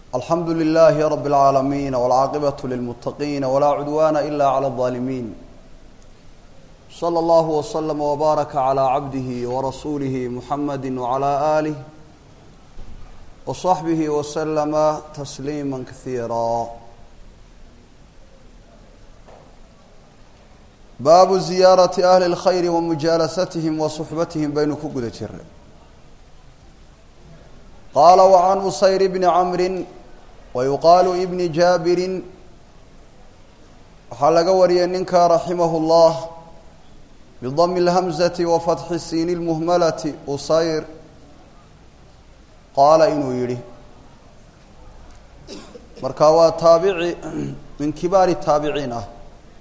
alxamdu لlh rb العaalamiin wاlcaaqibaة lilmutaqiin wlaa cudwana ila عlى الظaalimiin slى اllah وslm وbaaraka عlى cabdih وrasulih muxamadi وعlى آlih وصaxbih وslma تsliima kahiira baabu ziyaaraةi ahli اlkhayr wamujaalasatihim wasuxbatihim baynu ku guda jiray qaala وcan usayr bni camri wayuqaalu ibni jaabirin waxaa laga wariyay ninka raximah اllah bidami اlhamzati wafatxi siini اlmuhmalati usayr qaala inuu yidhi marka waa taabici min kibaari taabiciin ah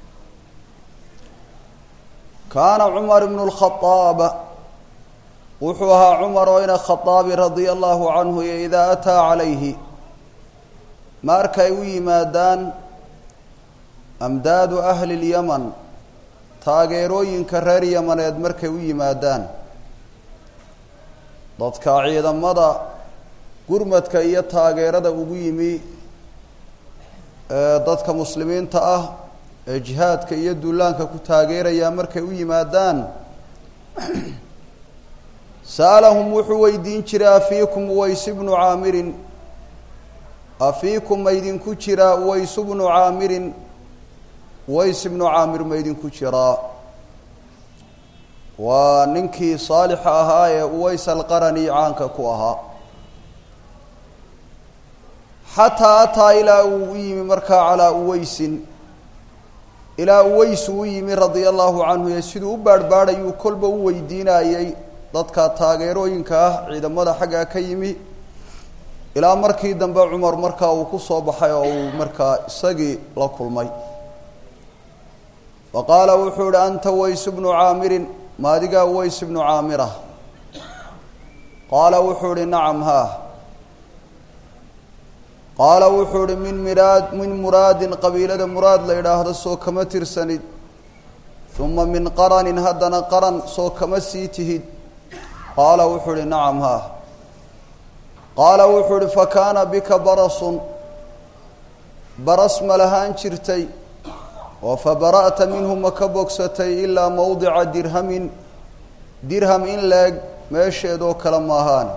kaana cumar bnu اlkhaaab wuxuu ahaa cumar oo ina khaaabi radia allahu canhu iyo idaa ataa calayhi markay u yimaadaan amdaadu ahli lyaman taageerooyinka reer yamaneed markay u yimaadaan dadka ciidamada gurmadka iyo taageerada ugu yimi ee dadka muslimiinta ah ee jihaadka iyo duulaanka ku taageeraya markay u yimaadaan sa'alahum wuxuu weydiin jiray afiikum uways bnu caamirin afiikum maydinku jiraa uways bnu caamirin uways ibnu caamir maydinku jiraa waa ninkii saalixa ahaa ee uways alqarani caanka ku ahaa xataa ataa ilaa uu u yimi markaa calaa uwaysin ilaa uways uu u yimi radia allahu canhu ee siduu u baarhbaadhayuu kolba u weydiinayey dadka taageerooyinka ah ciidamada xaggaa ka yimi ilaa markii dambe cumar markaa uu ku soo baxay oo uu markaa isagii la kulmay wa qaala wuxuu ihi anta ways bnu caamirin maadigaa ways bnu caamira qaala wuxuu ihi nacam haa qaala wuxuu ihi min miraad min muraadin qabiilada muraad la idhaahdo soo kama tirsanid uma min qaranin haddana qaran soo kama sii tihid qaala wuxuu ihi nacam haa qaala wuxuu ihi fakaana bika barasun baras ma lahaan jirtay oo fabara'ta minhu ma ka bogsatay ilaa mowdica dirhamin dirham in leeg meesheedoo kale maahaan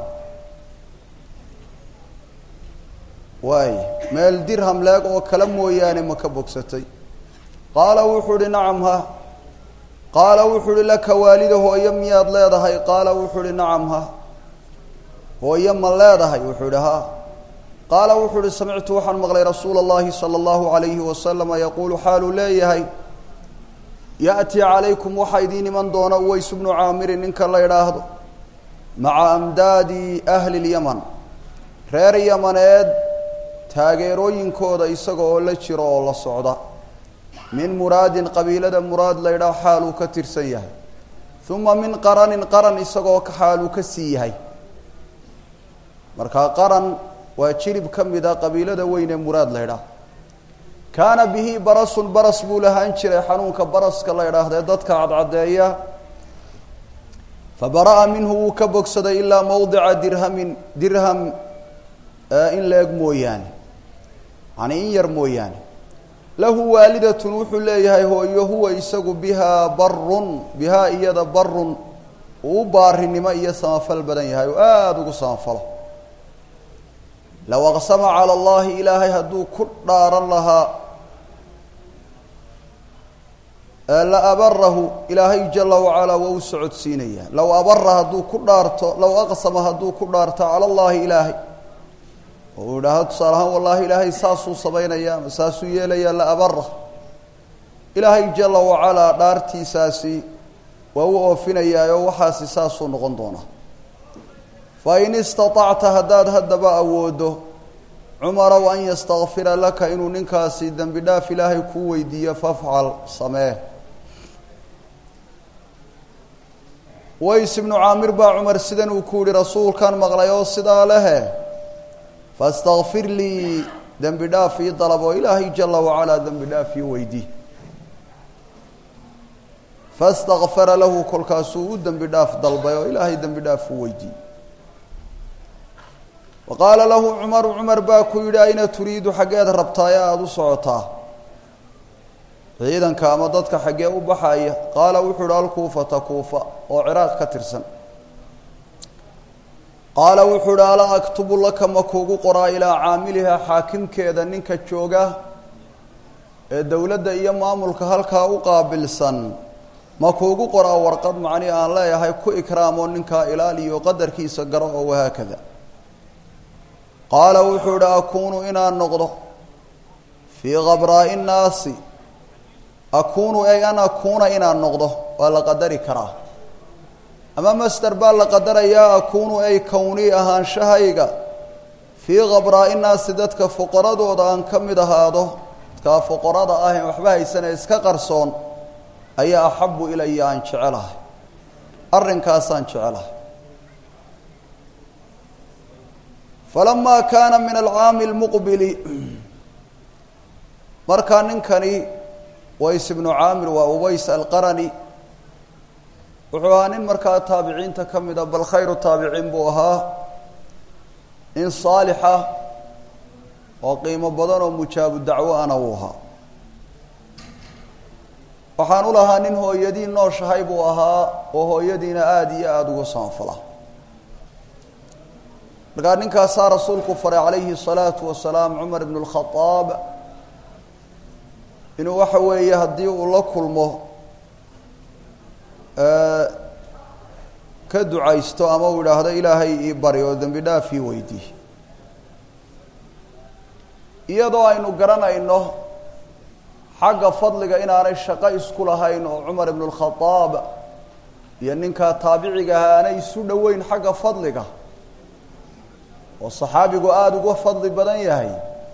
waay meel dirham leeg oo kale mooyaane ma ka bogsatay qaala wuxuu ihi nacam ha qaala wuxuu uhi laka waalida hooyo miyaad leedahay qaala wuxuu uhi nacam ha hooyo ma leedahay wuxuu ihi ha qaala wuxuu uhi samictu waxaan maqlay rasuula اllahi salى اllahu alayhi wasalama yaquulu xaaluu leeyahay ya'tii calaykum waxaa idiin iman doona uways bnu caamirin ninka la idhaahdo maca amdaadi ahli اlyaman reer yamaneed taageerooyinkooda isaga oo la jiro oo la socda min muraadin qabiilada muraad la ydhaah xaaluu ka tirsan yahay uma min qaranin qaran isagoo xaaluu ka sii yahay markaa qaran waa jirib ka mid a qabiilada weyn ee muraad la ydhaah kaana bihi barasun baras buu lahaan jiray xanuunka baraska la ydhaahdee dadka cadcadeeya fabara'a minhu wuu ka bogsaday ilaa mowdica dirhamin dirham in la eg mooyaane yani in yar mooyaane lahu waalidatun wuxuu leeyahay hooyo huwa isagu bihaa barun bihaa iyada barun uu u baarinimo iyo samafal badan yahay oo aada ugu samafalo low aqsama cala allahi ilaahay hadduu ku dhaaran lahaa la abarahu ilaahay jala wacalaa waa u socodsiinaya low abara hadduu ku dhaarto low aqsama hadduu ku dhaarto cala allahi ilaahay oo uu idhaahdo tusaale ahaan wallahi ilaahay saasuu samaynaya ama saasuu yeelaya la abara ilaahay jala wacalaa dhaartiisaasi waa u oofinayaa oo waxaasi saasuu noqon doonaa fa in istaطacta haddaad haddaba awoodo cumarow an yastakfira laka inuu ninkaasi dembi dhaaf ilaahay kuu weydiiyo fafcal samee ways ibnu caamir baa cumar sidan uu ku yihi rasuulkan maqlay oo sidaa lehe fastakfir lii dembi dhaaf ii dalab oo ilaahay jala wacalaa dembi dhaaf ii weydii fastakfara lahu kolkaasuu u dembi dhaaf dalbay oo ilaahay dembi dhaaf u weydiiyey wa qaala lahu cumaru cumar baa ku yidhi ayna turiidu xaggeed rabtaaye aada u socotaa ciidanka ama dadka xaggee u baxaya qaala wuxuu ihi alkuufata kuufa oo ciraaq ka tirsan qaala wuxuu ihi alaa aktubu laka ma kuugu qoraa ilaa caamilihaa xaakimkeeda ninka jooga ee dowladda iyo maamulka halkaa u qaabilsan ma kuugu qoraa warqad macnii aan leeyahay ku ikraamoo ninkaa ilaaliyo qadarkiisa garo oo wahaakada qaala wuxuu idhi akuunu inaan noqdo fii khabraa'i nnaasi akuunu ay an akuuna inaan noqdo waa la qadari karaa ama master baa la qadarayaa akuunu ay kownii ahaanshahayga fii khabraa'i nnaasi dadka fuqaradooda aan ka mid ahaado dadkaa fuqarada ah en waxba haysane iska qarsoon ayaa axabu ilaya aan jecelahay arrinkaasaan jecelahay falamaa kaana min alcaami lmuqbili markaa ninkani ways ibnu caamir waa uways alqarani wuxuu ahaa nin markaa taabiciinta ka mida bal khayru taabiciin buu ahaa nin saalixa oo qiimo badan oo mujaabu dacwo ana uu ahaa waxaan u lahaa nin hooyadii nooshahay buu ahaa oo hooyadiina aada iyo aada uga saanfala markaa ninkaasaa rasuulku faray calayhi الsalaatu wasalaam cumar ibn اlkhadaab inuu waxa weeye haddii uu la kulmo ka ducaysto ama uu idhaahdo ilaahay ii bari oo dembi dhaaf ii weydii iyadoo aynu garanayno xagga fadliga inaanay shaqo isku lahayn oo cumar ibn اlkhadaab iyo ninkaa taabiciga aha aanay isu dhoweyn xagga fadliga oo saxaabigu aada uga fadli badan yahay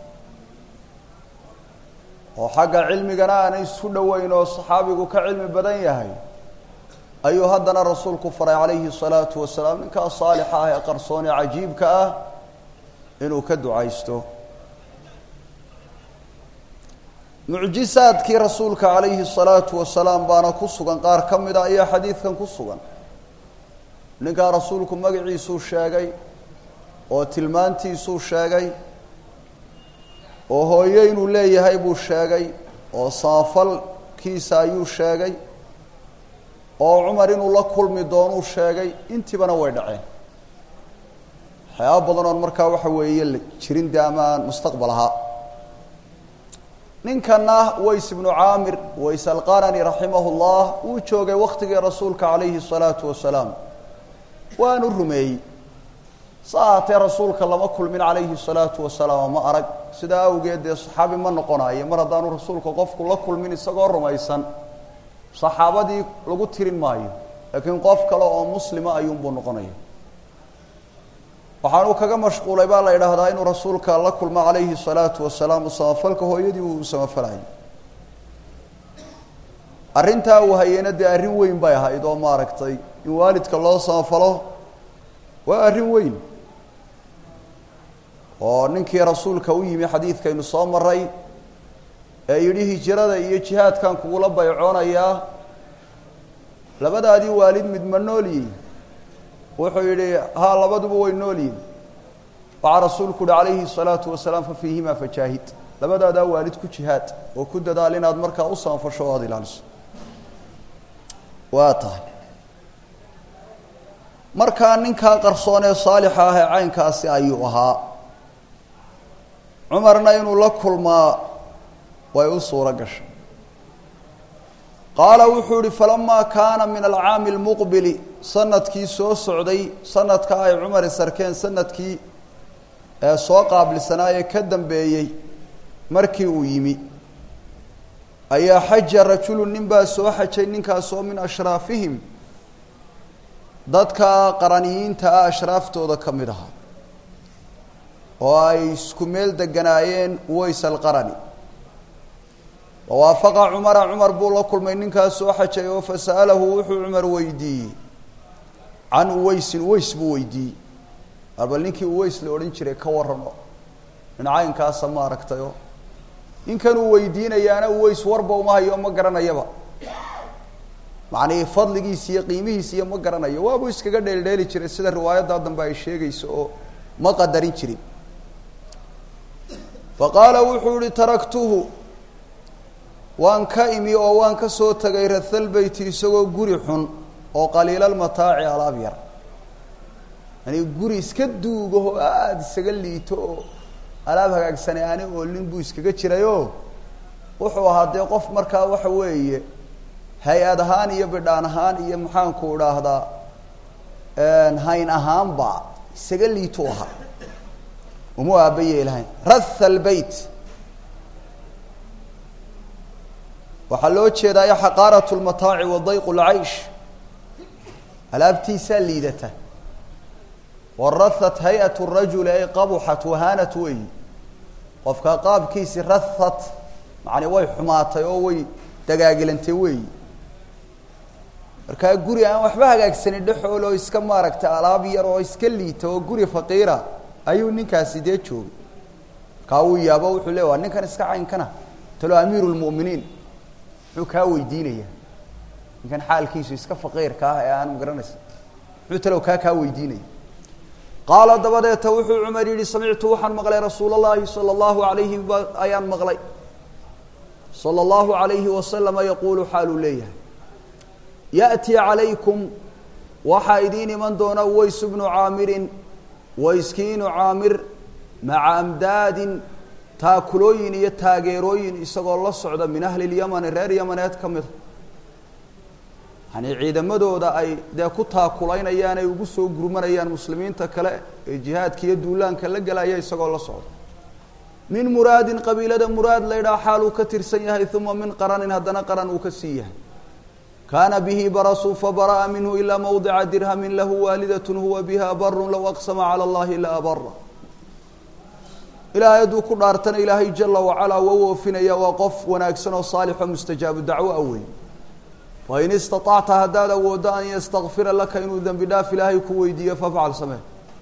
oo xagga cilmigana aanay isu dhoweyn oo saxaabigu ka cilmi badan yahay ayuu haddana rasuulku faray calayhi الsalaatu wasalaam ninkaa saalixa ah ee qarsoon ee cajiibka ah inuu ka ducaysto mucjisaadkii rasuulka calayhi الsalaatu wasalaam baana ku sugan qaar ka mida ayaa xadiidkan ku sugan ninkaa rasuulku magaciisuu sheegay oo tilmaantiisuu sheegay oo hooyo inuu leeyahay buu sheegay oo saafalkiisa ayuu sheegay oo cumar inuu la kulmi doonuu sheegay intiibana way dhaceen waxyaaba badan oon markaa waxa weeye jirin de ama aan mustaqbal ahaa ninkana ways ibnu caamir ways alqarani raximahu llah wuu joogay waktigii rasuulka calayhi الsalaatu wasalaam waanu rumeeyey sa ahaatee rasuulka lama kulmin calayhi الsalaatu wasalaam ma arag sidaa awgeed dee saxaabi ma noqonayo mar haddaanu rasuulka qofku la kulmin isagoo rumaysan saxaabadii lagu tirin maayo laakiin qof kale oo muslima ayuunbuu noqonaya waxaanuu kaga mashquulay baa la idhaahdaa inuu rasuulka la kulmo calayhi الsalaatu wasalaam samafalka hooyadii uu samafalay arrintaa uu hayena dee arrin weyn bay ahayd oo maaragtay in waalidka loo samafalo waa arrin weyn oo ninkii rasuulka u yimi xadiidkaynu soo maray ee yidhi hijrada iyo jihaadkan kugula baycoonayaa labadaadii waalid mid ma noolyihin wuxuu yidhi haa labaduba way noolyihin waxaa rasuulku uhi calayhi الsalaatu wasalaam fafiihima fajaahid labadaadaa waalid ku jihaad oo ku dadaal inaad markaa u saanfasho o aada ilaaliso waa tahay markaa ninkaa qarsoon ee saalixa ah ee caynkaasi ayuu ahaa cumarna inuu la kulmaa way u suuro gashay qaala wuxuu ihi falamaa kaana min alcaami اlmuqbili sanadkii soo socday sanadka ay cumar isarkeen sanadkii ee soo qaabilsanaa ee ka dambeeyey markii uu yimi ayaa xaja rajulu nin baa soo xajay ninkaasoo min ashraafihim dadka qaraniyiinta ah ashraaftooda ka mid ahaa oo ay isku meel deganaayeen uways alqarani wawaafaqa cumara cumar buu la kulmay ninkaas soo xajay oo fasa'alahu wuxuu cumar weydiiyey can uweysin uweys buu weydiiyey arbal ninkii uweys la odhan jiray ka warramo nin caynkaasa ma aragtayo ninkanuu weydiinayaana uweys warba uma hayo ma garanayaba macnii fadligiisa iyo qiimihiisa iyo ma garanayo waabuu iskaga dheeldheeli jiray sida riwaayaddaa dambe ay sheegayso oo ma qadarin jirin faqaala wuxuu ihi taraktuhu waan ka imi oo waan ka soo tegay rathalbeyti isagoo guri xun oo qaliilalmataaci alaab yar yani guri iska duugaho aada isaga liito oo alaab hagaagsanay aani oolin buu iskaga jirayoo wuxuu ahaa dee qof markaa waxa weeye hay-ad ahaan iyo bidhaan ahaan iyo maxaanku idhaahdaa hayn ahaanba isaga liitu ahaa uma aabaye lahayn ratha albeyt waxaa loo jeedaayo xaqaarat lmataaci wa dayqu lcaysh alaabtiisaa liidata warahat hay-at rajuli ay qabuxat wahaanat weyi qofka qaabkiisi rahat macani way xumaatay oo way dagaagilantay weyi markaa guri aan waxba hagaagsanin dhexool oo iska maaragtay alaab yar oo iska liita oo guri faqiira ayuu ninkaasi dee joogay markaa uu yaabo wuxuu le waa ninkan iska caynkana talo amiiru lmu'miniin muxuu kaa weydiinaya ninkan xaalkiisu iska faqiirka ah ee aan magaranaysa muxuu talow kaa kaa weydiinaya qaala dabadeeta wuxuu cumar yihi samictu waxaan maqlay rasuul اllahi salى اllahu alayhi ba ayaan maqlay salى اllahu alayhi wasalama yaquulu xaaluu leeyahay yaأti calaykum waxaa idiin iman doona ways bnu caamirin wayskiinu caamir maca amdaadin taakulooyin iyo taageerooyin isagoo la socda min ahli اlyamani reer yamaneed ka mida yani ciidamadooda ay dee ku taakulaynayaan ay ugu soo gurmanayaan muslimiinta kale ee jihaadka iyo duulaanka la gelaya isagoo la socda min muraadin qabiilada muraad laydhaha xaal uu ka tirsan yahay uma min qaranin haddana qaran uu ka sii yahay kaana bihi barasu fabara'a minhu ilaa mawdica dirhamin lahu waalidat huwa biha barun low aqsama cala allahi la abara ilaahay hadduu ku dhaartana ilaahay jala wacalaa waa u oofinaya waa qof wanaagsan oo saalixo mustajaabu dacwo a wey fain istaطacta haddaad awooddo an yastakfira laka inuu dembi dhaaf ilaahay ku weydiiyo fafcal samee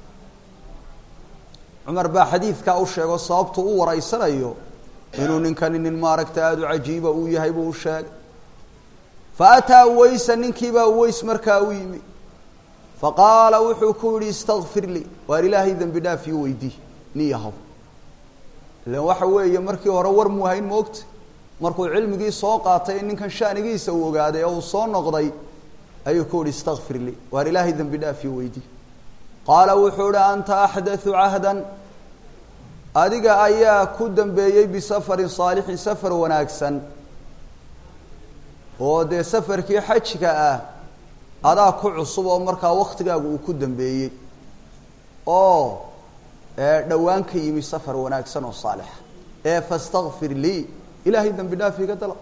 cumar baa xadiidkaa u sheego sababtu u waraysanayo inuu ninkani nin maaragta aada u cajiiba uu yahay buu u sheegay faataa waysa ninkiibaa ways markaa u yimi faqaala wuxuu ku yihi istakfir lii waar ilaahay dembi dhaaf io weydii ni yahow ilan waxa weeye markii hore war muu hayn moogta markuu cilmigii soo qaatay in ninkan shaanigiisa uu ogaaday oo uu soo noqday ayuu ku yihi istakfir lii waar ilaahay dembi dhaaf io weydii qaala wuxuu ihi anta axdathu cahdan adiga ayaa ku dambeeyey bisafarin saalixin safar wanaagsan oo dee safarkii xajka ah adaa ku cusub oo markaa waktigaagu uu ku dambeeyey oo dhowaan ka yimi safar wanaagsan oo saalixa ee fastakfir lii ilaahay dembi dhaaf iga dalab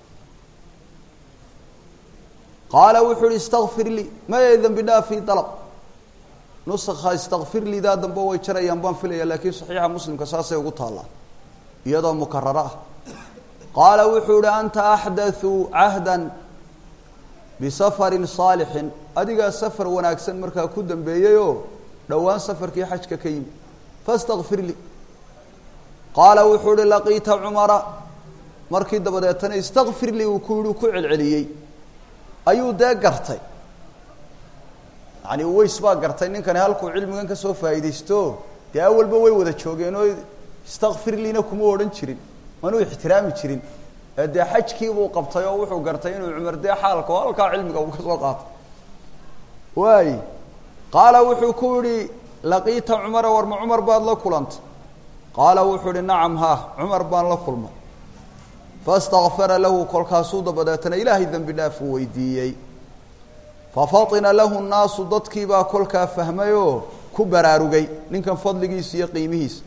qaala wuxuu uhi istakfir lii maya dembi dhaaf ii dalab nusakha istakfir liidaa dambe way jarayaan baan filaya laakiin saxiixa muslimka saasay ugu taallaa iyadoo mukararo ah qaala wuxuu ihi anta axdathu cahdan bisafarin saalixin adigaa safar wanaagsan markaa ku dambeeyeyoo dhowaan safarkii xajka ka yimi fastakfir lii qaala wuxuu ihi laqiita cumara markii dabadeetana istakfir lii uu ku yihi ku celceliyey ayuu dee gartay yani ways baa gartay ninkani halkuu cilmigan ka soo faa'iidaysto dee awalba way wada joogeen oo istakfir liina kuma odhan jirin manuu ixtiraami jirin ee dee xajkiibuu qabtay oo wuxuu gartay inuu cumar dee xaalka oo halkaa cilmiga uu ka soo qaatay waay qaala wuxuu ku yihi laqiita cumara warma cumar baad la kulantay qaala wuxuu ihi nacam ha cumar baan la kulmay fastakfara lahu kolkaasuu dabadeetana ilaahay dembi dhaaf uu weydiiyey fafatina lahu nnaasu dadkiibaa kolkaa fahmay oo ku baraarugay ninkan fadligiisa iyo qiimihiisa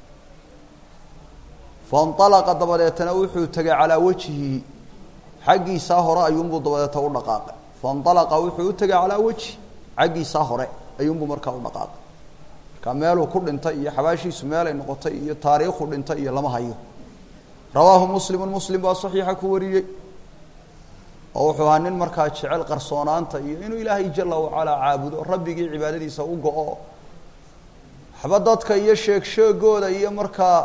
fainalaqa dabadeetana wuxuu tegay calaa wajhihi xaggiisaa hore ayuunbuu dabadeeta u dhaqaaqay fainalaqa wuxuu u tegay calaa wejhi xaggiisaa hore ayuunbuu markaa u dhaqaaqay markaa meeluu ku dhintay iyo xabaashiisu meelay noqotay iyo taariikhu dhintay iyo lama hayo rawaahu muslimu muslim baa saxiixa ku wariyey oo wuxuu ahaa nin markaa jecel qarsoonaanta iyo inuu ilaahay jala wacalaa caabudo rabbigii cibaadadiisa u go-o waxba dadka iyo sheeg sheegooda iyo markaa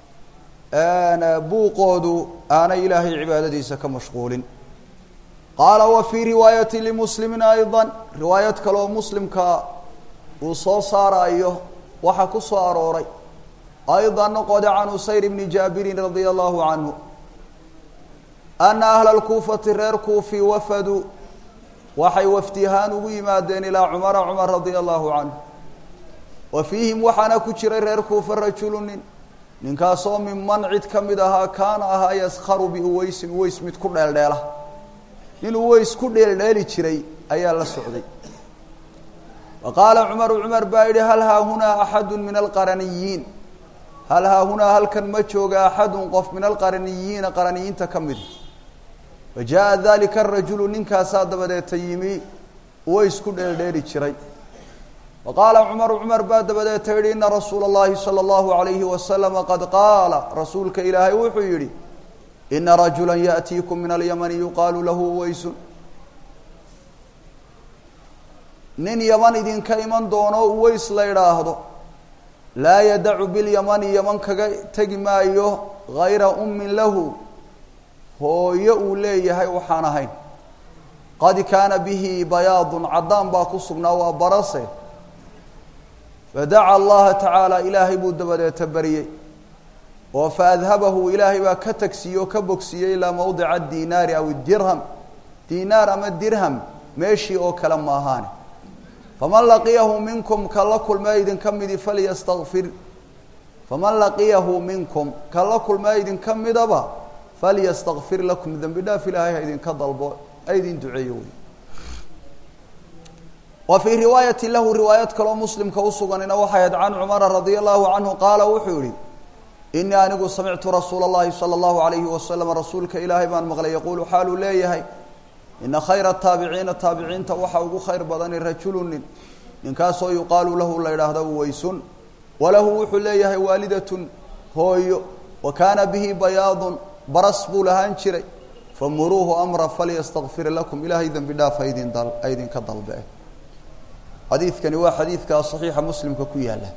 buuqoodu aanay ilaahay cibaadadiisa ka mashquulin qaala wa fii riwaayati limuslimin ayضa riwaayad kaleoo muslimka uu soo saarayo waxaa ku soo arooray ayضa noqode can usayr bni jaabirin radia allahu canhu ana ahla اlkuufati reer kuufi wafaduu waxay wafdi ahaan ugu yimaadeen ilaa cumara cumar radia allahu canhu wa fiihim waxaana ku jiray reer kuufa rajulu nin ninkaasoo minman cid ka mid ahaa kaana ahaa yaskharu biuweysin uweys mid ku dheeldheela nin uweys ku dheeldheeli jiray ayaa la socday wa qaala cumaru cumar baa yidhi hal haahunaa axadu min alqaraniyiin hal haahunaa halkan ma jooga axadun qof min alqaraniyiina qaraniyiinta ka mida fa jaa dalika arajulu ninkaasaa dabadeeta yimi uweys ku dheeldheeli jiray wa qaala cumaru cumar baa dabadeeta yidhi ina rasuula اllahi salى اllahu alayhi wasalama qad qaala rasuulka ilaahay wuxuu yidhi ina rajula yaأtiikum min alyamani yuqaalu lahu uweysun nin yaman idinka iman doono uweys la idhaahdo laa yadacu bilyamani yaman kaga tegi maayo gayra ummin lahu hooyo uu leeyahay waxaan ahayn qad kaana bihi bayaadun caddaan baa ku sugnaa waa barase fadaca allaha tacaala ilaahay buu dabadeeta bariyey oo faadhabahu ilaahay baa ka tagsiiyey oo ka bogsiiyey ilaa mawdica dinaari aw dirham dinaar ama dirham meeshii oo kale ma ahaane faman laqiyahu minkum ka la kulmee idinka midi falyastakfir faman laqiyahu minkum ka la kulmee idinka midaba falyastakfir lakum dembi dhaaf ilaahay ha idinka dalbo ha idin duceeyo wey wa fii riwaayati lahu riwaayad kaloo muslimka usuganina waxay ahayd can cumara radia allahu canhu qaala wuxuu yihi inii anigu samictu rasuula اllahi salى اllahu alayhi wasalam rasuulka ilaahay baan maqlay yaquulu xaaluu leeyahay ina khayra taabiciina taabiciinta waxaa ugu khayr badani rajulu nin ninkaasoo yuqaalu lahu la yidhaahdo uweysun walahu wuxuu leeyahay waalidatun hooyo wa kaana bihi bayaadun baras buu lahaan jiray famuruuhu amra falyastakfir lakum ilaahay dembi dhaaf haydin dal haydinka dalbe xadiidkani waa xadiidka saxiixa muslimka ku yaalla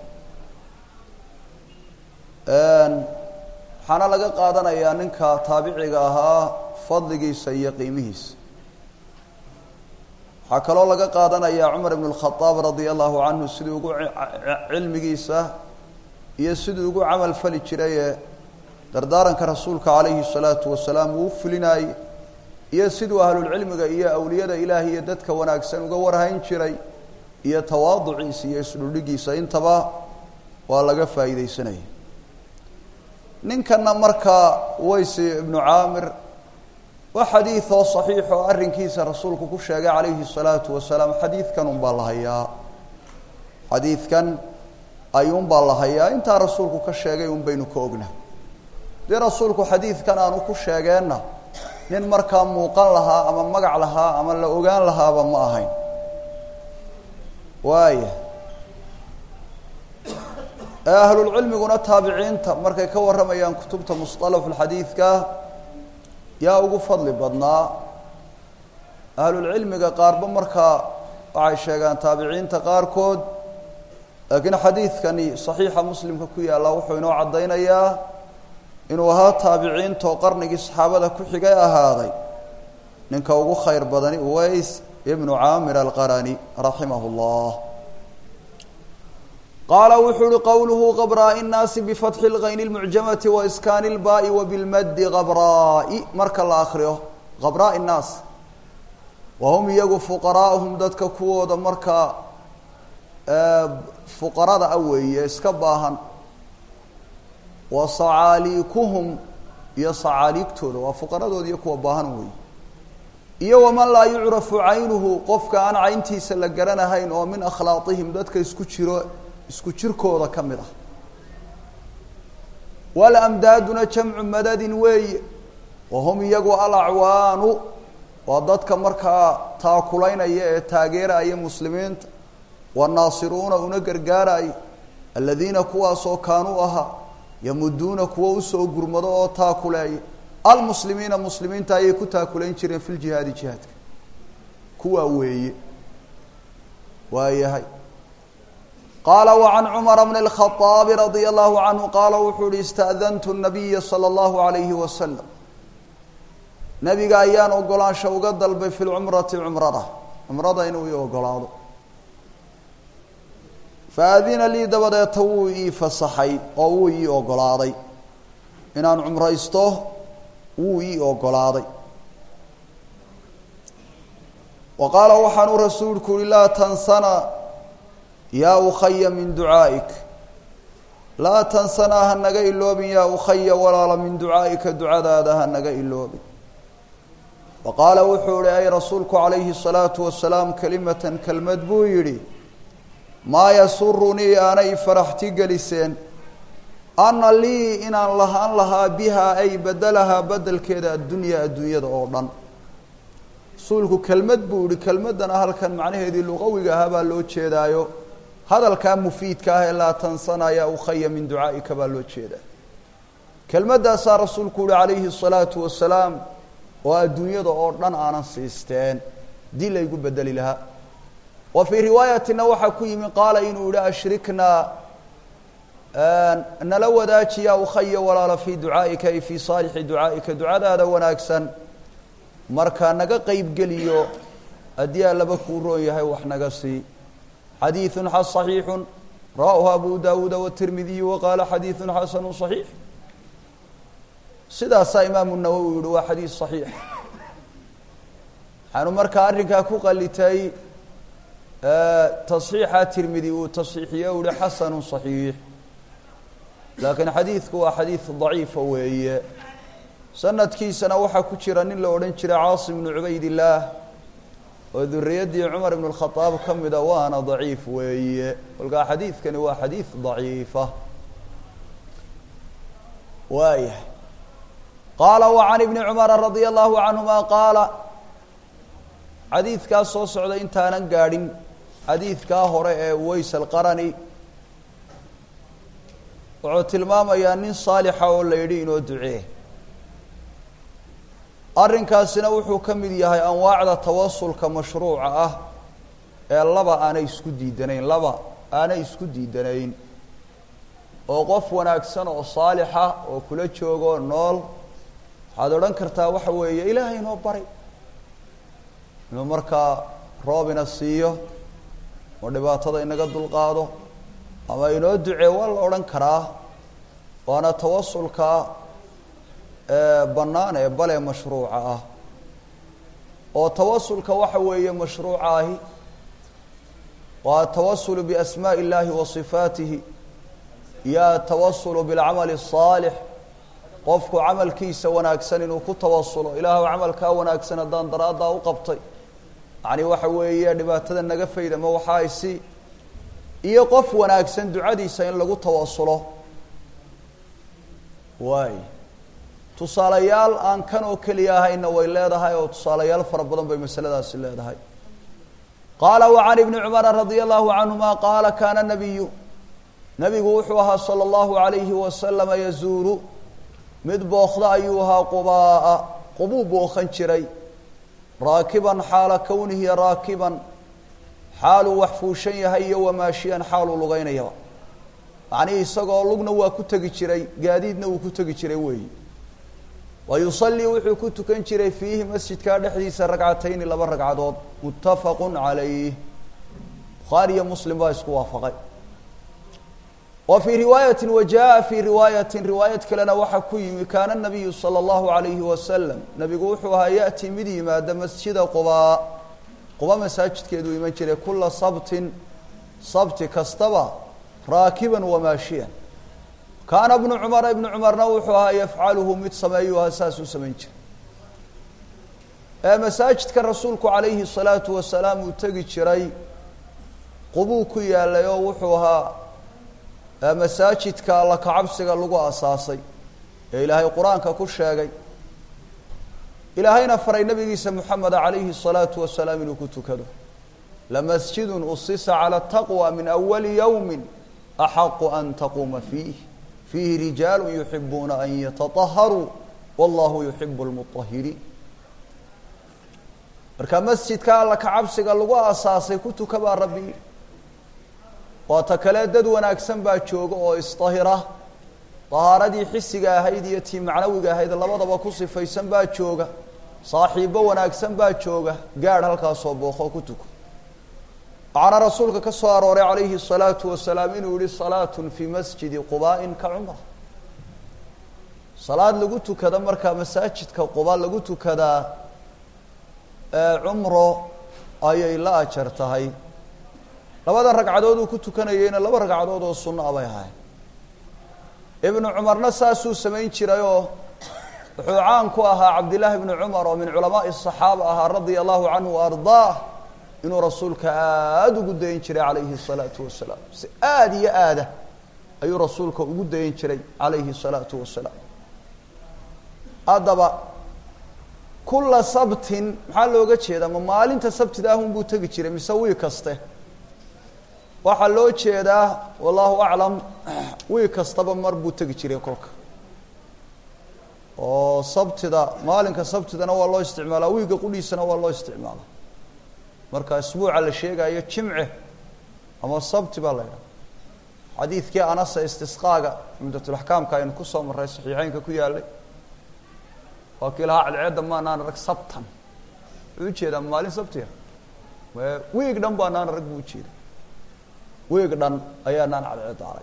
waxaana laga qaadanayaa ninka taabiciga ahaa fadligiisa iyo qiimihiisa waxaa kaloo laga qaadanayaa cumar ibn اlkhadaab radia allahu canhu siduu ugu cilmigiisa iyo siduu ugu camal fali jiray ee dardaaranka rasuulka calayhi الsalaatu wasalaam uu u fulinaayey iyo siduu ahlulcilmiga iyo awliyada ilaah iyo dadka wanaagsan uga warhayn jiray iyo tawaaduciisa iyo isdhudhigiisa intaba waa laga faa'iideysanaya ninkana markaa weysi ibnu caamir waa xadiid oo saxiix oo arrinkiisa rasuulku ku sheegay calayhi الsalaatu wasalaam xadiidkan un baa la hayaa xadiidkan ayuun baa la hayaa intaa rasuulku ka sheegay un baynu ka ogna dee rasuulku xadiidkan aanu ku sheegeenna nin markaa muuqan lahaa ama magac lahaa ama la ogaan lahaaba ma ahayn waaya ahlulcilmiguna taabiciinta markay ka warramayaan kutubta musطalaxulxadiidka yaa ugu fadli badnaa ahlulcilmiga qaarba markaa waxay sheegaan taabiciinta qaarkood laakiin xadiidkani saxiixa muslimka ku yaalla wuxuu inoo caddaynayaa inuu ahaa taabiciintoo qarnigii saxaabada ku xigay ahaaday ninka ugu khayr badani uways ibnu caamir alqarani raximah اllah qaala wuxuu uhi qowluhu qabraa'i nnaasi bifatxi اlgayni اlmucjamati waiskaani اlbaai wabilmaddi qabraa'i marka la akriyo qabraa'i nnaas wahum iyagu fuqaraa'uhum dadka kuwooda markaa fuqarada a weeye iska baahan wa sacaaliikuhum iyo sacaaliigtooda waa fuqaradooda iyo kuwa baahan weeye iyo waman laa yucrafu caynuhu qofka aan cayntiisa la garanahayn oo min akhlaaqihim dadka isku jiro isku jirkooda ka mid ah walamdaaduna jamcu madadin weeye wahum iyagu alacwaanu waa dadka markaa taakulaynaya ee taageeraya muslimiinta wanaasiruuna una gargaaraya aladiina kuwaasoo kaanuu ahaa yamuduuna kuwo usoo gurmado oo taakuleeya almuslimiina muslimiinta ayay ku taakulayn jireen fi ljihaadi jihaadka kuwaa weeye waayahay qaala وعan cmر بن الخطاaب رadي الlaه عanه qaala wuxuu uhi اstأdنtu النabiya slى الlaه عalayه وasلم nebiga ayaan ogolaansha uga dalbay fi lcumrati cumrada cumrada inuu i ogolaado faadina lii dabadeeta wuu ii fasaxay oo wuu ii ogolaaday inaan cumraysto wuu ii ogolaaday wa qaala waxaanuu rasuulku uhi laa tansana yaa ukhaya min ducaa'ik laa tansanaa ha naga iloobin yaa ukhaya walaala min ducaa'ika ducadaada ha naga iloobin wa qaala wuxuu ihi ay rasuulku calayhi الsalaatu wasalaam kelimatan kelmad buu yidhi maa yasurunii aanay faraxti geliseen ana lii inaan lahaan lahaa bihaa ay bedelahaa bedelkeeda addunyaa adduunyada oo dhan rasuulku kelmad buu yihi kelmaddana halkan macnaheedii luqawiga ahaa baa loo jeedaayo hadalkaa mufiidka ah ee laa tansana yaa ukhaya min ducaa'ika baa loo jeedaa kelmaddaasaa rasuulku yihi calayhi الsalaatu wasalaam oo adduunyada oo dhan aanan siisteen dii laygu bedeli lahaa wa fii riwaayatina waxaa ku yimi qaala inuu yihi ashriknaa nala wadaaji yaa ukhaya walaala fii ducaa'ika ay fii saalixi ducaa'ika ducadaada wanaagsan marka naga qeybgeliyo haddii allaba kuu roon yahay wax naga sii xadiiثun صaxiixu rawaahu abu dawuuda wالtirmidiyu waqaala xadiiثu xasanu صaxiix sidaasaa imaamu nawowi yihi waa xadiis صaxiix waxaanu markaa arrinkaa ku qalitay taصxiixa tirmidi uu taصxiixiye u hi xasanu صaxiix laakiin xadiidku waa xadiid daciifa weeye sanadkiisana waxaa ku jira nin la odhan jiray caasim bnu cubayd illaah oo duriyaddii cumar ibn اlkhadaab ka mida waana daciif weeye kolkaa xadiidkani waa xadiid daciifa waayahay qaala wacan ibni cumara radia allahu canhuma qaala xadiidkaa soo socda intaanan gaadhin xadiidkaa hore ee ways alqarani wuxuu tilmaamayaa nin saalixa oo la yidhi inoo ducee arrinkaasina wuxuu ka mid yahay anwaacda tawasulka mashruuca ah ee laba aanay isku diidanayn laba aanay isku diidanayn oo qof wanaagsan oo saalixa oo kula joogo nool waxaad odhan kartaa waxa weeye ilaahay inoo bari inuu markaa roob ina siiyo oo dhibaatada inaga dulqaado ama inoo ducee waa la odhan karaa waana tawasulka bannaan ee bale mashruuca ah oo tawasulka waxa weeye mashruuca ahi waa atawasulu biasmaaءi اllahi wa صifaatihi iyo atawasulu biاlcamali الصaalix qofku camalkiisa wanaagsan inuu ku tawasulo ilaahw camalkaa wanaagsan haddaan daraaddaa u qabtay yacni waxa weeye dhibaatada naga fayd ama waxaa isi iyo qof wanaagsan ducadiisa in lagu tawasulo waay tusaalayaal aan kan oo keliya ahayna way leedahay oo tusaalayaal fara badan bay masaladaasi leedahay qaala wacan ibni cumara radia allahu canhuma qaala kaana nabiyu nabigu wuxuu ahaa sala allahu alayhi wasalama yazuuru mid bookda ayuu ahaa qubaa'a qubuu bookhan jiray raakiban xaala kownihi raakiban xaaluu wax fuushan yahay iyo wamaashiyan xaaluu lugeynayaba macnihii isagoo lugna waa ku tegi jiray gaadiidna wuu ku tegi jiray weeyi wa yusallii wuxuu ku tukan jiray fiihi masjidkaa dhexdiisa ragcatayni laba ragcadood muttafaqun calayh bukhaari iyo muslim baa isku waafaqay wa fii riwaayati wa jaa fii riwaayatin riwaayad kalena waxaa ku yimi kaana nabiyu sala allahu alayhi wasalam nabigu wuxuu ahaa ya'ti mid yimaada masjida qubaa quba masaajidkeeduu iman jiray kula sabtin sabti kastaba raakiban wamaashiyan kaana bnu cumara ibnu cumarna wuxuu ahaa yafcaluhu mid sameeyuu ahaa saasuu samayn jiray ee masaajidka rasuulku calayhi salaatu wasalaam uu tegi jiray qubuu ku yaalay oo wuxuu ahaa masaajidka alla kacabsiga lagu asaasay ee ilaahay qur-aanka ku sheegay ilaahayna faray nabigiisa moxameda calayhi الsalaatu wasalaam inuu ku tukado lamasjidun usisa calى taqwى min awali yowmi axaqu an taquuma fiih fiihi rijaalu yuxibuuna an yataطaharuu wallahu yuxibu اlmuطahiriin marka masjidka alla kacabsiga lagu asaasay ku tuka baa rabbi yidhi waata kale dad wanaagsan baa jooga oo isdahira dahaaradii xisiga ahayd iyo tii macnawiga ahayd labadaba ku sifaysan baa jooga saaxiibbo wanaagsan baa jooga gaadh halkaasoo booqo ku tuko waxaana rasuulka ka soo arooray calayhi الsalaatu wasalaam inuu yihi salaat fi masjidi qubaaءin ka cumra salaad lagu tukada markaa masaajidka quba lagu tukadaa cumro ayay la ajar tahay labadan ragcadood uu ku tukanayeyna laba ragcadood oo sunno a bay ahayn ibnu cumarna saasuu samayn jirayoo wuxuu caan ku ahaa cabdillaahi ibnu cumar oo min culamaaءi الصaxaaba ahaa radia allahu canhu ardaah inuu rasuulka aada ugu dayin jiray calayhi الsalaatu wasalaam si aada iyo aada ayuu rasuulka ugu dayin jiray calayhi الsalaatu wasalaam haddaba kula sabtin maxaa looga jeedaa ma maalinta sabtida ahun buu tegi jiray mise wiig kaste waxaa loo jeedaa wallahu aclam wiig kastaba mar buu tegi jiray kolka oo sabtida maalinka sabtidana waa loo isticmaalaa wiigga qudhiisana waa loo isticmaalaa marka isbuuca la sheegayo jimce ama sabti baa la ydhaha xadiidkii anasa istisqaaga cumdatulaxkaamka aynu kusoo marray saxiixeynka ku yaalay waa kii lahaa cadceedda maanaan arag sabtan wuxuu ujeedaa maalin sabtiga wiig dhan baanaan arag buu ujeeda wiig dhan ayaanaan cadceedda arag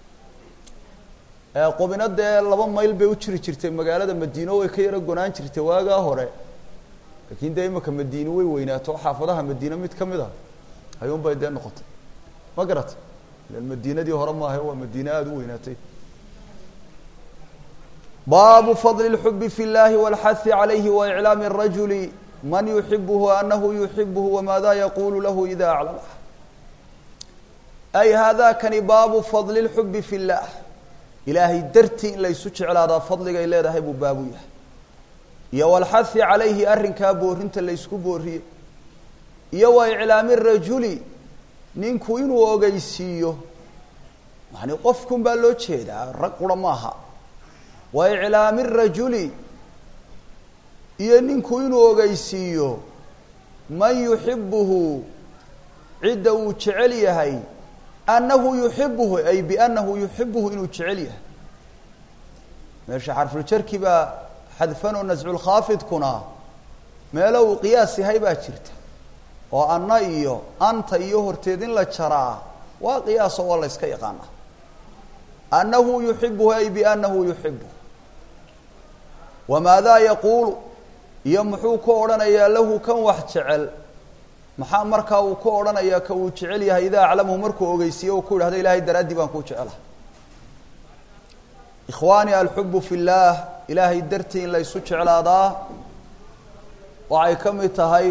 qubina dee laba mayl bay u jiri jirtay magaalada madiino way ka yaro gonaan jirtay waagaa hore laakiin dee imika madiine way weynaato xaafadaha madiine mid ka mid a ayuun bay dee noqotay ma garata ilan madiinadii hore maaha waa madiine aada u weynaatay baabu fadli اlxubi fi اllahi wاlxahi عalayhi waiclaami الrajuli man yuxibuhu anahu yuxibuhu wamaada yaqulu lahu ida aclamah ay hada kani baabu fadli اlxubi fi اllah ilaahay dartii in laysu jeclaadaa fadligay leedahay buu baabu yahay iyo walxahi calayhi arrinkaa boorinta laysku booriyey iyo wa iclaami rajuli ninku inuu ogeysiiyo yani qofkun baa loo jeedaa rag qura maaha wa iclaami rajuli iyo ninku inuu ogeysiiyo man yuxibuhu cidda uu jecel yahay annahu yuxibuhu ay biannahu yuxibuhu inuu jecel yahay meesha xarfuljarki baa xadfanoo nasculkhaafidkuna meelo uu qiyaas yahay baa jirta oo anna iyo anta iyo horteed in la jaraa waa qiyaaso waa la yska yaqaana annahu yuxibuhu ay biannahu yuxibuhu wamaadaa yaquulu iyo muxuu ku odhanayaa lahu kan wax jecel maxaa markaa uu ku odhanayaa ka uu jecel yahay idaa aclamahu markuu ogeysiiye uu ku yidhahdo ilaahay daraaddii baan kuu jecelaha ikhwaani alxubu fi اllaah ilaahay dartii in laysu jeclaadaa waxay ka mid tahay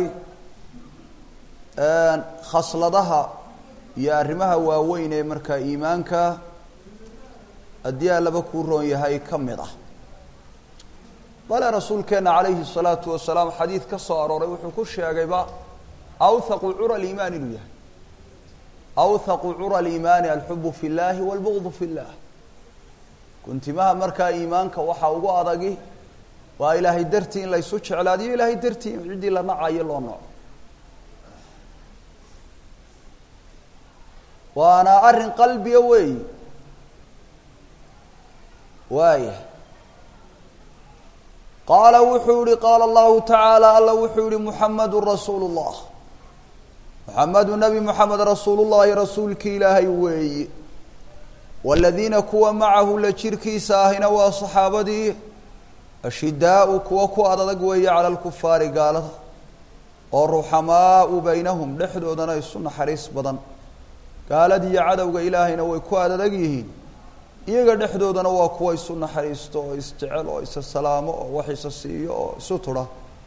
khasladaha iyo arrimaha waaweyn ee markaa iimaanka haddii allaba kuu roon yahay ka mid ah bale rasuulkeenna calayhi الsalaatu wasalaam xadiid ka soo arooray wuxuu ku sheegayba awthaqu cura liimaan inuu yahay awthaqu cura liimaani alxubu fi اllahi wاlbugdu fi اllah kuntimaha markaa iimaanka waxaa ugu adagi waa ilaahay dartii in laysu jeclaadiyo ilaahay dartii in ciddii la nacayo loo naco waana arrin qalbiga weey waaya qaala wuxuu yihi qaala allahu tacaala alla wuxuu yihi muxamadu rasuulu اllah muxamedu nebi moxamed rasuulu llahi rasuulkii ilaahay weeyi waladiina kuwa macahu la jirkiisa ahina waa saxaabadii ashidaau kuwa ku adadag weeye cala lkufaari gaalada oo ruxamaau baynahum dhexdoodana isu naxariis badan gaaladiiyo cadowga ilaahayna way ku adadag yihiin iyaga dhexdoodana waa kuwa isu naxariisto oo isjecel oo isa salaamo oo wax isa siiyo oo isu tudha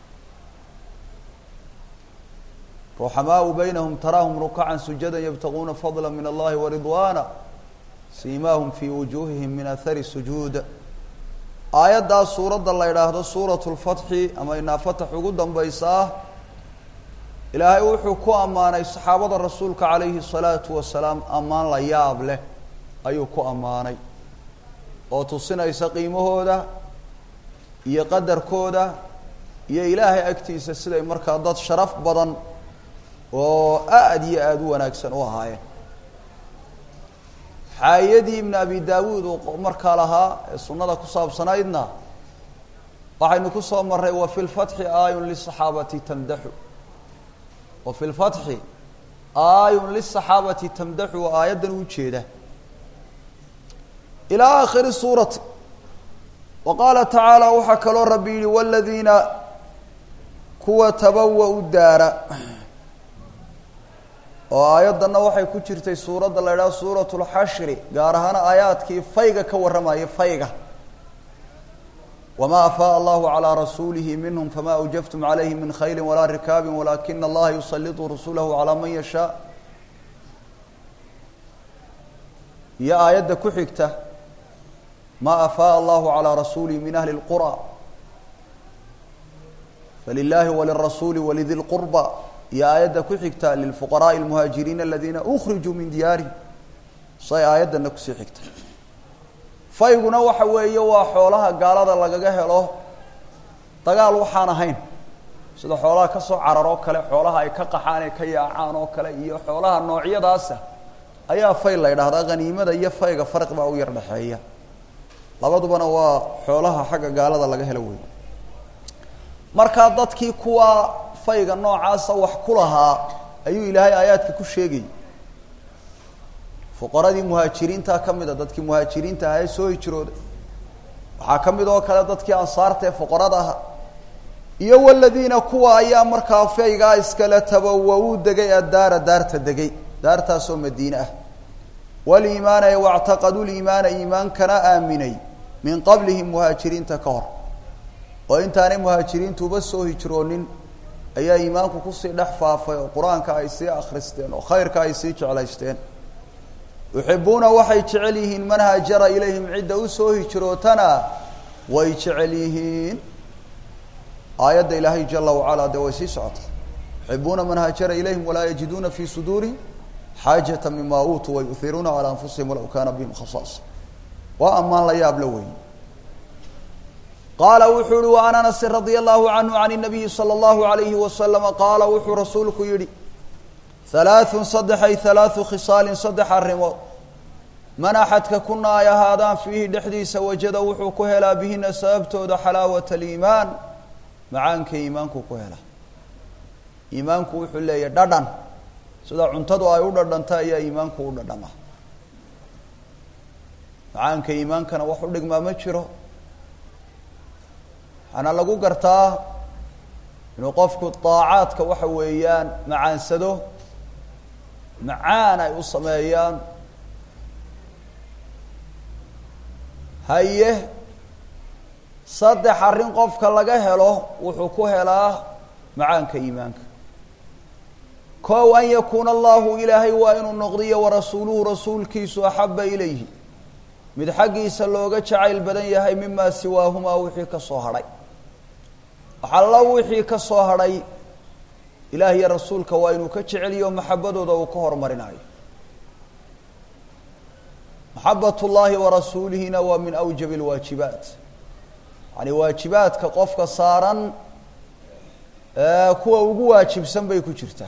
ruxamaau baynahum taraahum rukacan sujada yabtaguuna fadla min allahi waridwaana siimaahum fii wujuuhihim min ahari sujuud aayaddaas suuradda la yidhaahdo suuratu lfatxi ama inaa fatax ugu dambaysaa ilaahay wuxuu ku ammaanay saxaabada rasuulka calayhi salaatu wasalaam ammaan la yaab leh ayuu ku ammaanay oo tusinaysa qiimahooda iyo qadarkooda iyo ilaahay agtiisa siday markaa dad sharaf badan oo aada iyo aada u wanaagsan u ahaayeen xaayadii ibn abi daawuud uu markaa lahaa ee sunnada ku saabsanaydna waxaynu ku soo marray wa fi lfatxi aayun lisaxaabati tamdaxu wa fi lfatxi aayun lisaxaabati tamdaxu aayaddan u jeeda ilaa aakhiri suurati wa qaala tacaala waxaa kaloo rabbi yihi waladiina kuwa tabawa u daara oo aayaddanna waxay ku jirtay suuradda la idhaha suuratu lxashri gaar ahaan aayaadkii fayga ka warramayay fayga wma afaaء allahu calىa rasuulihi minhm fama awjaftum calayhi min khayli walaa rikaabi walakina allaha yusaliطu rasulahu calىa man yashaa iyo aayadda ku xigta ma afaaء allahu calىa rasuulihi min ahli اlqurى falilahi walirasuuli walidi اlqurba iyo aayadda ku xigta lilfuqaraءi اlmuhaajiriina aladiina ukrijuu min diyaarihim say aayaddana kusii xigta fayguna waxa weeye waa xoolaha gaalada lagaga helo dagaal waxaan ahayn sida xoolaha ka soo carar oo kale xoolaha ay ka qaxaan ee ka yaacaan oo kale iyo xoolaha noocyadaasa ayaa fay la ydhahdaa haniimada iyo fayga farqi baa u yar dhexeeya labadubana waa xoolaha xagga gaalada laga helo wey markaa dadkii kuwa fayga noocaasa wax ku lahaa ayuu ilaahay aayaadka ku sheegayay fuqaradii muhaajiriinta ka mid a dadkii muhaajiriinta ahaa ee soo hijrooday waxaa ka mid oo kale dadkii ansaarta ee fuqarada ahaa iyo waladiina kuwa ayaa markaa faygaa iskale tabawa uu degay addaara daarta degay daartaasoo madiine ah waliimaana ee wactaqaduu liimaana iimaankana aaminay min qablihim muhaajiriinta ka hor oo intaanay muhaajiriintuuba soo hijroonin ayaa iimaanku kusii dhex faafay oo qur-aanka ay sii akhristeen oo khayrka ay sii jeclaysteen yuxibuuna waxay jecel yihiin man haajara ilayhim cidda usoo hijrootana way jecel yihiin aayadda ilaahay jala wacala dee way sii socotay yuxibuuna man haajara ilayhim walaa yajiduuna fi suduurihim xaajata mima uutuu wayuhiruuna calaa anfusihim walaw kaana bihim khasaasa waa ammaan la yaab la weyn qaala wuxuu uhi waan anasin radia allahu canhu can nabiyi sala allahu alayhi wasalama qaala wuxuu rasuulku yihi halaathun saddexay halaathu khisaalin saddex arrimood man axadka kuna ay ahaadaan fiihi dhexdiisa wajada wuxuu ku helaa bihina sababtooda xalaawata aliimaan macaanka iimaanku ku helaa iimaanku wuxuu leeyahy dhadhan sida cuntadu ay u dhadhanta ayaa iimaanku u dhadhama macaanka iimaankana wax u dhigmaa ma jiro waxaana lagu gartaa inuu qofku daacaadka waxa weeyaan macaansado macaan ay u sameeyaan haye saddex arrin qofka laga helo wuxuu ku helaa macaanka iimaanka kow an yakuuna allahu ilaahay waa inuu noqdiyo warasuuluhu rasuulkiisu axaba ilayhi mid xaggiisa looga jacayl badan yahay mimaa siwaahumaa wixii ka soo hadhay waxallo wixii ka soo hadhay ilaah iyo rasuulka waa inuu ka jeceliyo maxabadooda uu ka hormarinayo maxabat ullaahi warasuulihina waa min awjab alwaajibaat yani waajibaadka qofka saaran kuwa ugu waajibsan bay ku jirtaa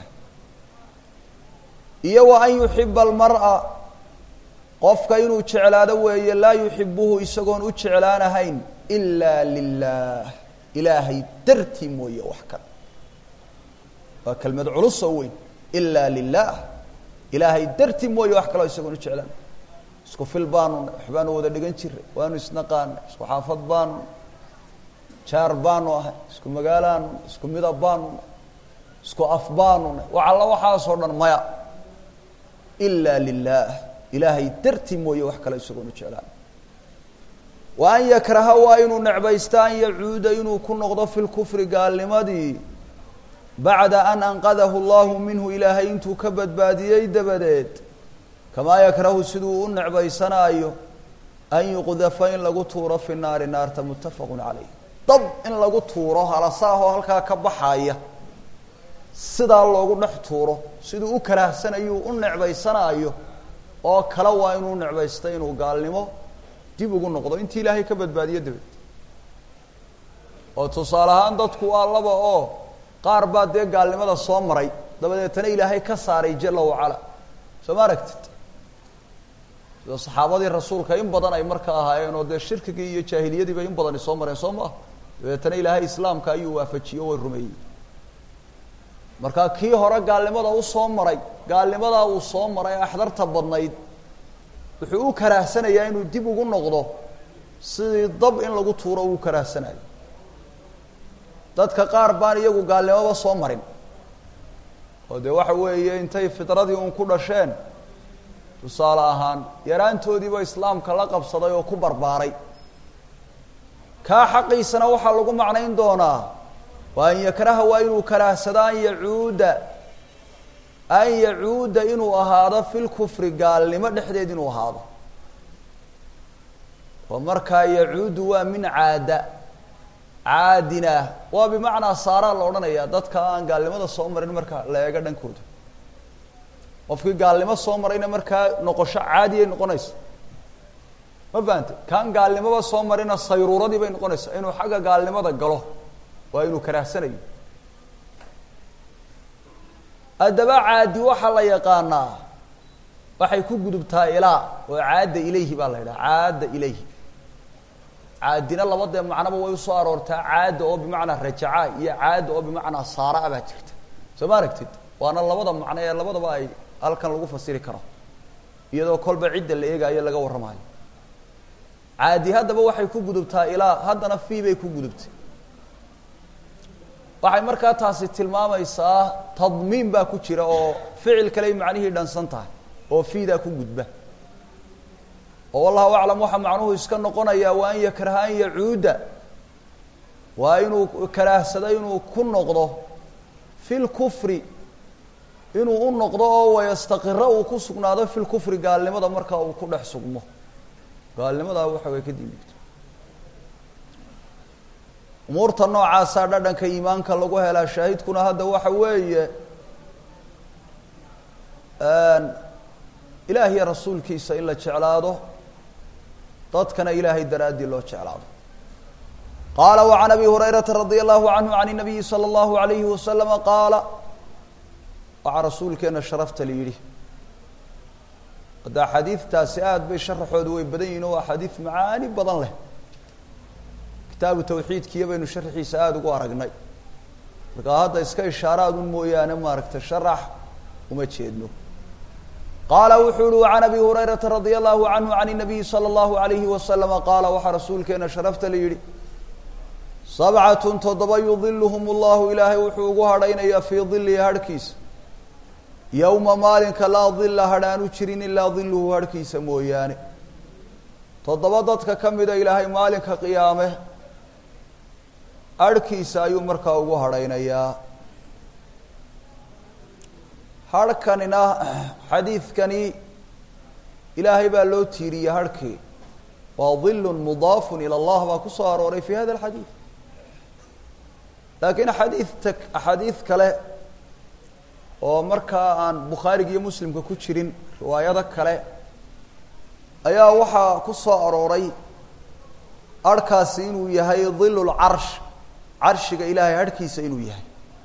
iyo wa an yuxiba almar'a qofka inuu jeclaado weeye laa yuxibuhu isagoon u jeclaanahayn ila lilah ilaahay dartii mooye wax kale waa kelmad culus oo weyn ila lilah ilaahay dartii mooye wax kaleo isagoon u jeclaan isku fil baanu waxbaanu wada dhigan jiray waanu isnaqaanay isku xaafad baanu jaar baanu ahay isku magaalaanu isku midab baanu isku af baanu wax alla waxaasoo dhan maya ila lilah ilaahay dartii mooye wax kale isagoon u jeclaan wa an yakraha waa inuu necbaysta an yacuuda inuu ku noqdo fi lkufri gaalnimadii bacda an anqadahu allahu minhu ilaahay intuu ka badbaadiyey dabadeed kamaa yakrahu siduu u necbaysanaayo an yuqdafa in lagu tuuro fi naari naarta muttafaqun calayh dab in lagu tuuro halasaahoo halkaa ka baxaya sidaa loogu dhex tuuro siduu u karaahsanayuu u necbaysanaayo oo kale waa inuu necbaysta inuu gaalnimo dib ugu noqdo intii ilaahay ka badbaadiyo dabeed oo tusaale ahaan dadku waa laba oo qaar baa dee gaalnimada soo maray dabadeetana ilaahay ka saaray jala wacala soo ma aragtid sida saxaabadii rasuulka in badan ay marka ahaayeen oo dee shirkigii iyo jaahiliyadiiba in badani soo mareen soo maaha dabeetana ilaahay islaamka ayuu waafajiye way rumeeyey markaa kii hore gaalnimada u soo maray gaalnimadaa uu soo maray axdarta badnayd wuxuu u karaahsanayaa inuu dib ugu noqdo sidii dab in lagu tuuro uu karaahsanayo dadka qaar baan iyagu gaalnimoba soo marin oo dee waxa weeye intay fidradii uun ku dhasheen tusaale ahaan yaraantoodiiba islaamka la qabsaday oo ku barbaaray kaa xaqiisana waxaa lagu macnayn doonaa waa an yakraha waa inuu karaahsado an yacuuda an yacuuda inuu ahaado fi lkufri gaalnimo dhexdeed inuu ahaado oo markaa yacuudu waa min caada caadina waa bimacnaa saaraa la odhanaya dadka aan gaalnimada soo marin marka la eego dhankooda qofkii gaalnimo soo marayna markaa noqosho caadiyay noqonaysa ma fahante kaan gaalnimoba soo marina sayruuradii bay noqonaysaa inuu xagga gaalnimada galo waa inuu karaahsanayo haddaba caadi waxaa la yaqaanaa waxay ku gudubtaa ilaa oo caada ilayhi baa la yidhaha caada ilayhi caadina labadee macnoba way usoo aroortaa caada oo bimacnaa rajaca iyo caada oo bimacnaa saaraa baa jirta soo ma aragtid waana labada macno ee labadaba ay halkan lagu fasiri karo iyadoo kolba cidda la eegaayo laga warramayo caadi haddaba waxay ku gudubtaa ilaa haddana fii bay ku gudubtay waxay markaa taasi tilmaamaysaa tadmiin baa ku jira oo ficil kale ay macnihii dhansan tahay oo fiidaa ku gudba oo wallahu aclam waxaa macnuhu iska noqonayaa waa an yakraha an yacuuda waa inuu karaahsado inuu ku noqdo fi lkufri inuu u noqdo oo wayastaqiro uu ku sugnaado fi lkufri gaalnimada marka uu ku dhex sugmo gaalnimadaa waxa way ka diindigto umuurta noocaasaa dhadhanka iimaanka lagu helaa shaahidkuna hadda waxa weeye ilaah iyo rasuulkiisa in la jeclaado dadkana ilaahay daraaddii loo jeclaado qaala وعan abi hurayrata radي الlahu canhu can الnabiyi slى الlahu عalayhi waslama qaala waxaa rasuulkeena sharafta la yidhi hadda axaadiidtaasi aad bay sharaxoodu way badan yihin oo axaadiid macaani badan leh kitaabu tawxiidkiiyo baynu sharaxiisa aada ugu aragnay markaa hadda iska ishaaraadun mooyaane maaragta sharax uma jeedno qaala wuxuu uhi can abi hurayrata radia allahu canhu can الnabiyi salى اllahu alayhi wasalama qaala waxaa rasuulkeena sharafta la yidhi sabcatun toddoba yudiluhum اllahu ilaahay wuxuu ugu hadhaynayaa fii dilihi harhkiisa yowma maalinka laa dila hadhaanu jirin ilaa diluhu harhkiisa mooyaane toddoba dadka ka mida ilaahay maalinka qiyaame harhkiisa ayuu markaa ugu hadhaynayaa harhkanina xadiidkani ilaahay baa loo tiiriyey harhkii waa dilun mudaafun ila allah baa ku soo arooray fi hada alxadiid laakiin xadiidta axaadiid kale oo markaa aan bukhaariga iyo muslimka ku jirin riwaayado kale ayaa waxaa ku soo arooray harhkaasi inuu yahay dilu lcarsh carshiga ilaahay harhkiisa inuu yahay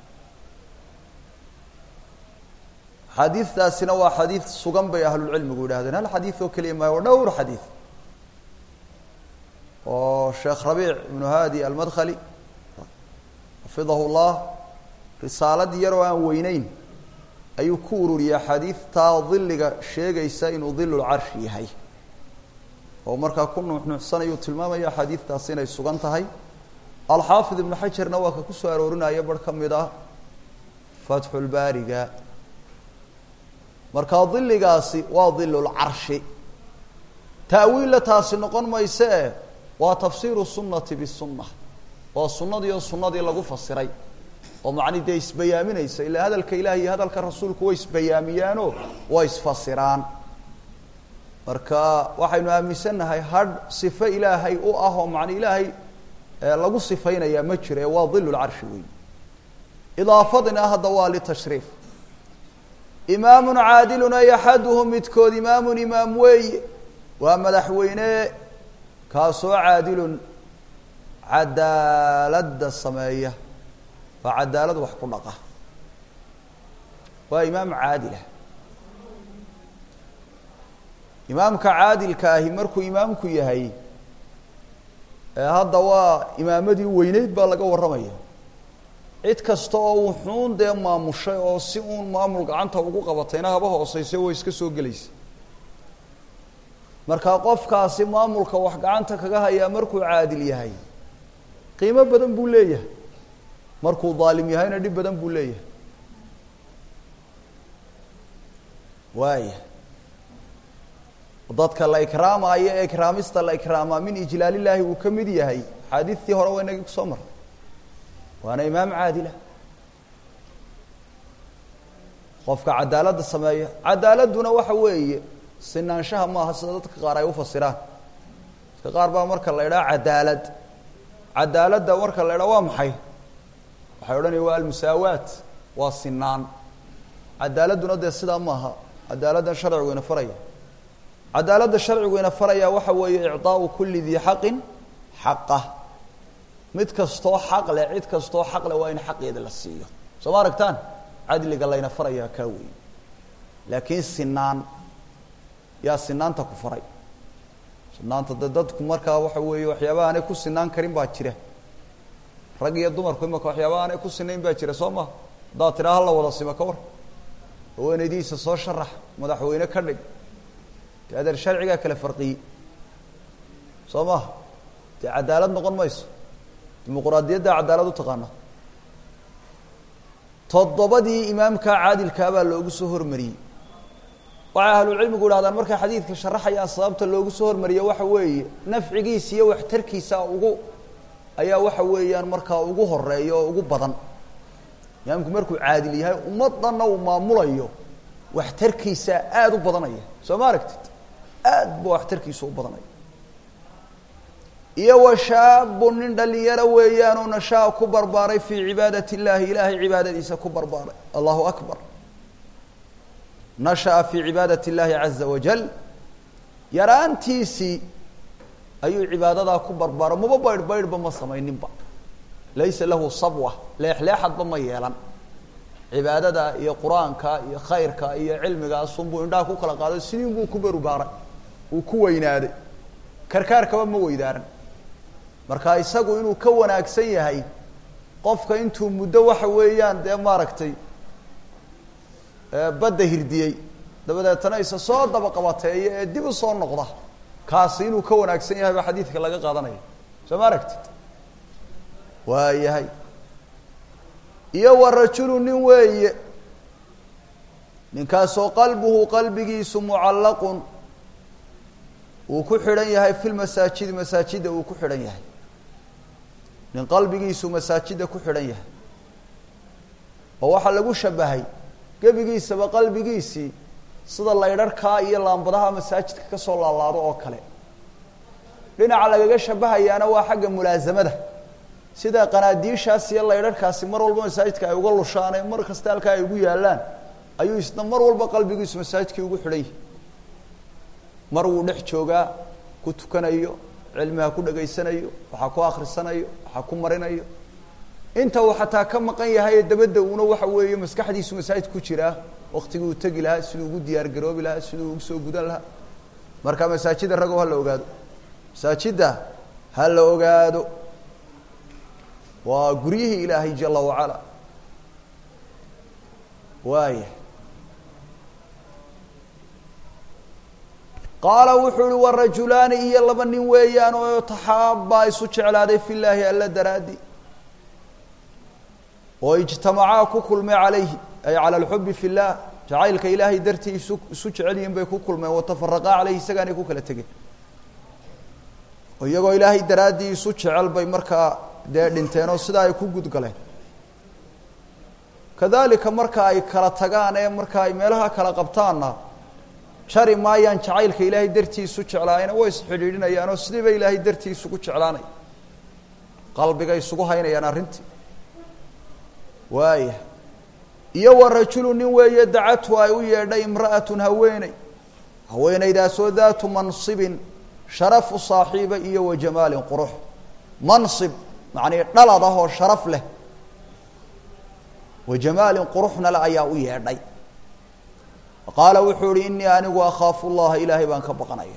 xadiidtaasina waa xadiid sugan bay ahlulcilmigu yidhahdeen hal xadiid oo keliya maayo waa dhowr xadiid oo sheekh rabiic ibnu haadi almadkhali xafidahu llah risaalad yaroo aan weyneyn ayuu ku ururiyey xadiidtaa diliga sheegaysa inuu dilulcarshi yahay oo markaa ku nuuxnuuxsanayuu tilmaamaya xadiidtaasi inay sugan tahay alxaafid ibnu xajarna waa ka ku soo aroorinaya bar ka mid ah fatxulbaariga markaa diligaasi waa dilulcarshi ta'wiilla taasi noqon mayse e waa tafsiiru sunnati bisunna waa sunnadii oo sunnadii lagu fasiray oo macni dee isbayaaminaysa ilaa hadalka ilaah iyo hadalka rasuulku way isbayaamiyaanoo way isfasiraan marka waxaynu aaminsannahay hadh sifo ilaahay u ah oo macni ilaahay lagu sifaynayaa ma jiro ee waa dilulcarshi wey idaafadina hadda waa litashriif imaamun caadilun ay axaduhum midkood imaamun imaam weeye waa madaxweyne kaasoo caadilun cadaaladda sameeya waa cadaalad wax ku dhaqa waa imaam caadilah imaamka caadilka ahi markuu imaamku yahay hadda waa imaamadii weyneyd baa laga warramaya cid kasta oo wuxuun dee maamushay oo si uun maamul gacanta ugu qabatayna haba hooseyse way iska soo gelaysa marka qofkaasi maamulka wax gacanta kaga hayaa markuu caadil yahay qiimo badan buu leeyahay markuu daalim yahayna dhib badan buu leeyahay waaya dadka la ikraamayo ee ikraamista la ikraamaa min ijlaalillaahi uu ka mid yahay axaadiistii hore waa inagii kusoo maray waana imaam caadila qofka cadaaladda sameeya cadaaladduna waxa weeye sinaanshaha maaha sida dadka qaar ay ufasiraan dadka qaar baa marka la idhaha cadaalad cadaaladda marka la idhaha waa maxay waxay odhanaya waa almusaawaat waa sinaan cadaaladduna dee sidaa maaha cadaaladdan sharcigu ina faraya cadaaladda sharcigu ina faraya waxa weeye icdaau kuli dii xaqin xaqah mid kastoo xaq leh cid kastoo xaq leh waa in xaqeeda la siiyo soo ma aragtaan cadliga layna farayaa kaa weeye laakiin sinaan yaa sinaanta ku faray sinaanta de dadku markaa waxa weeye waxyaabaha aanay ku sinaan karin baa jira rag iyo dumarku imaka waxyaabaha aanay ku sinayn baa jira soo maha haddaad tidhaa hala wada sima ka war haweenaydiisa soo sharax madaxweyne ka dhig de adeer sharcigaa kala farqiyey soo maha dee cadaalad noqon mayso dimuquraadiyaddaa cadaalad u taqaana toddobadii imaamkaa caadilkaa baa loogu soo hormariyey waxay ahlucilmigu idhahdaan markay xadiidka sharaxayaan sababta loogu soo hormariya waxa weeye nafcigiisa iyo waxtarkiisa ugu ayaa waxa weeyaan markaa ugu horeeya oo ugu badan imaamku markuu caadil yahay ummaddanna uu maamulayo waxtarkiisa aada u badanaya soo ma aragtid aad ba waxtarkiisa u badanaya iyo wa shaabun nin dhalinyaro weeyaanoo nashaa ku barbaaray fii cibaadati illaahi ilaahay cibaadadiisa ku barbaaray allahu akbar nasha'a fii cibaadati illaahi caza wajal yaraantiisii ayuu cibaadadaa ku barbaaro maba baydh baydhba ma samayninba laysa lahu sabwa leexleexadba ma yeelan cibaadada iyo qur-aanka iyo khayrka iyo cilmigaasunbuu indhaha ku kala qaaday sidii buu ku barubaaray uu ku weynaaday karkaarkaba ma weydaaran marka isagu inuu ka wanaagsan yahay qofka intuu muddo waxa weeyaan dee maaragtay badda hirdiyey dabadeetana isa soo daba qabateeya ee dib u soo noqda kaasi inuu ka wanaagsan yahay baa xadiidka laga qaadanaya soo ma aragtid waa yahay iyo wa rajulu nin weeye ninkaasoo qalbuhu qalbigiisu mucallaqun uu ku xidhan yahay fi lmasaajidi masaajidda uu ku xidhan yahay nin qalbigiisu masaajidda ku xidhan yahay oo waxaa lagu shabahay gebigiisaba qalbigiisii sida laydharhkaa iyo laambadaha masaajidka ka soo laalaado oo kale dhinaca lagaga shabahayaana waa xagga mulaasamada sida qanaadiishaas iyo laydharhkaasi mar walba masaajidka ay uga lushaan ee mar kasta halkaa ay ugu yaallaan ayuu isna mar walba qalbigiisu masaajidkii ugu xidhan yahay mar wuu dhex joogaa ku tukanayo cilmiha ku dhegaysanayo waxaa ku akhrisanayo waxaa ku marinayo inta uu xataa ka maqan yahay ee dabadda uuna waxa weeye maskaxdiisu masaajid ku jiraa waktigii uu tegi lahaa siduu ugu diyaar garoobi lahaa siduu ugu soo gudan lahaa marka masaajidda ragow ha la ogaado masaajidda ha la ogaado waa guryihii ilaahay jala wacala waaya qaala wuxuu uhi warajulaani iyo laba nin weeyaan oo taxaabaa isu jeclaaday fi llaahi alla daraaddi oo ijtamacaa ku kulmay calayhi ay cala alxubi fi llah jacaylka ilaahay dartii isu isu jecel yihin bay ku kulmeen watafaraqaa caleyhi isagaanay ku kala tegeen oo iyagoo ilaahay daraaddii isu jecel bay markaa dee dhinteen oo sidaa ay ku gudgaleen kadalika marka ay kala tagaan ee marka ay meelaha kala qabtaanna jari maayaan jacaylka ilaahay dartii isu jeclaayna way isxidhiidhinayaan oo sidiiba ilaahay dartii isugu jeclaanaya qalbiga isugu haynayaan arrintii waaya iyo wa rajulu nin weeye dacatu ay u yeedhay imra'atun haweeney haweeneydaasoo daatu mansibin sharafu saaxiiba iyo wa jamaalin qurux mansib macnii dhalad ah oo sharaf leh wa jamaalin quruxna le ayaa u yeedhay qaala wuxuu ihi inii anigu akhaafu llaha ilaahay baan ka baqanaya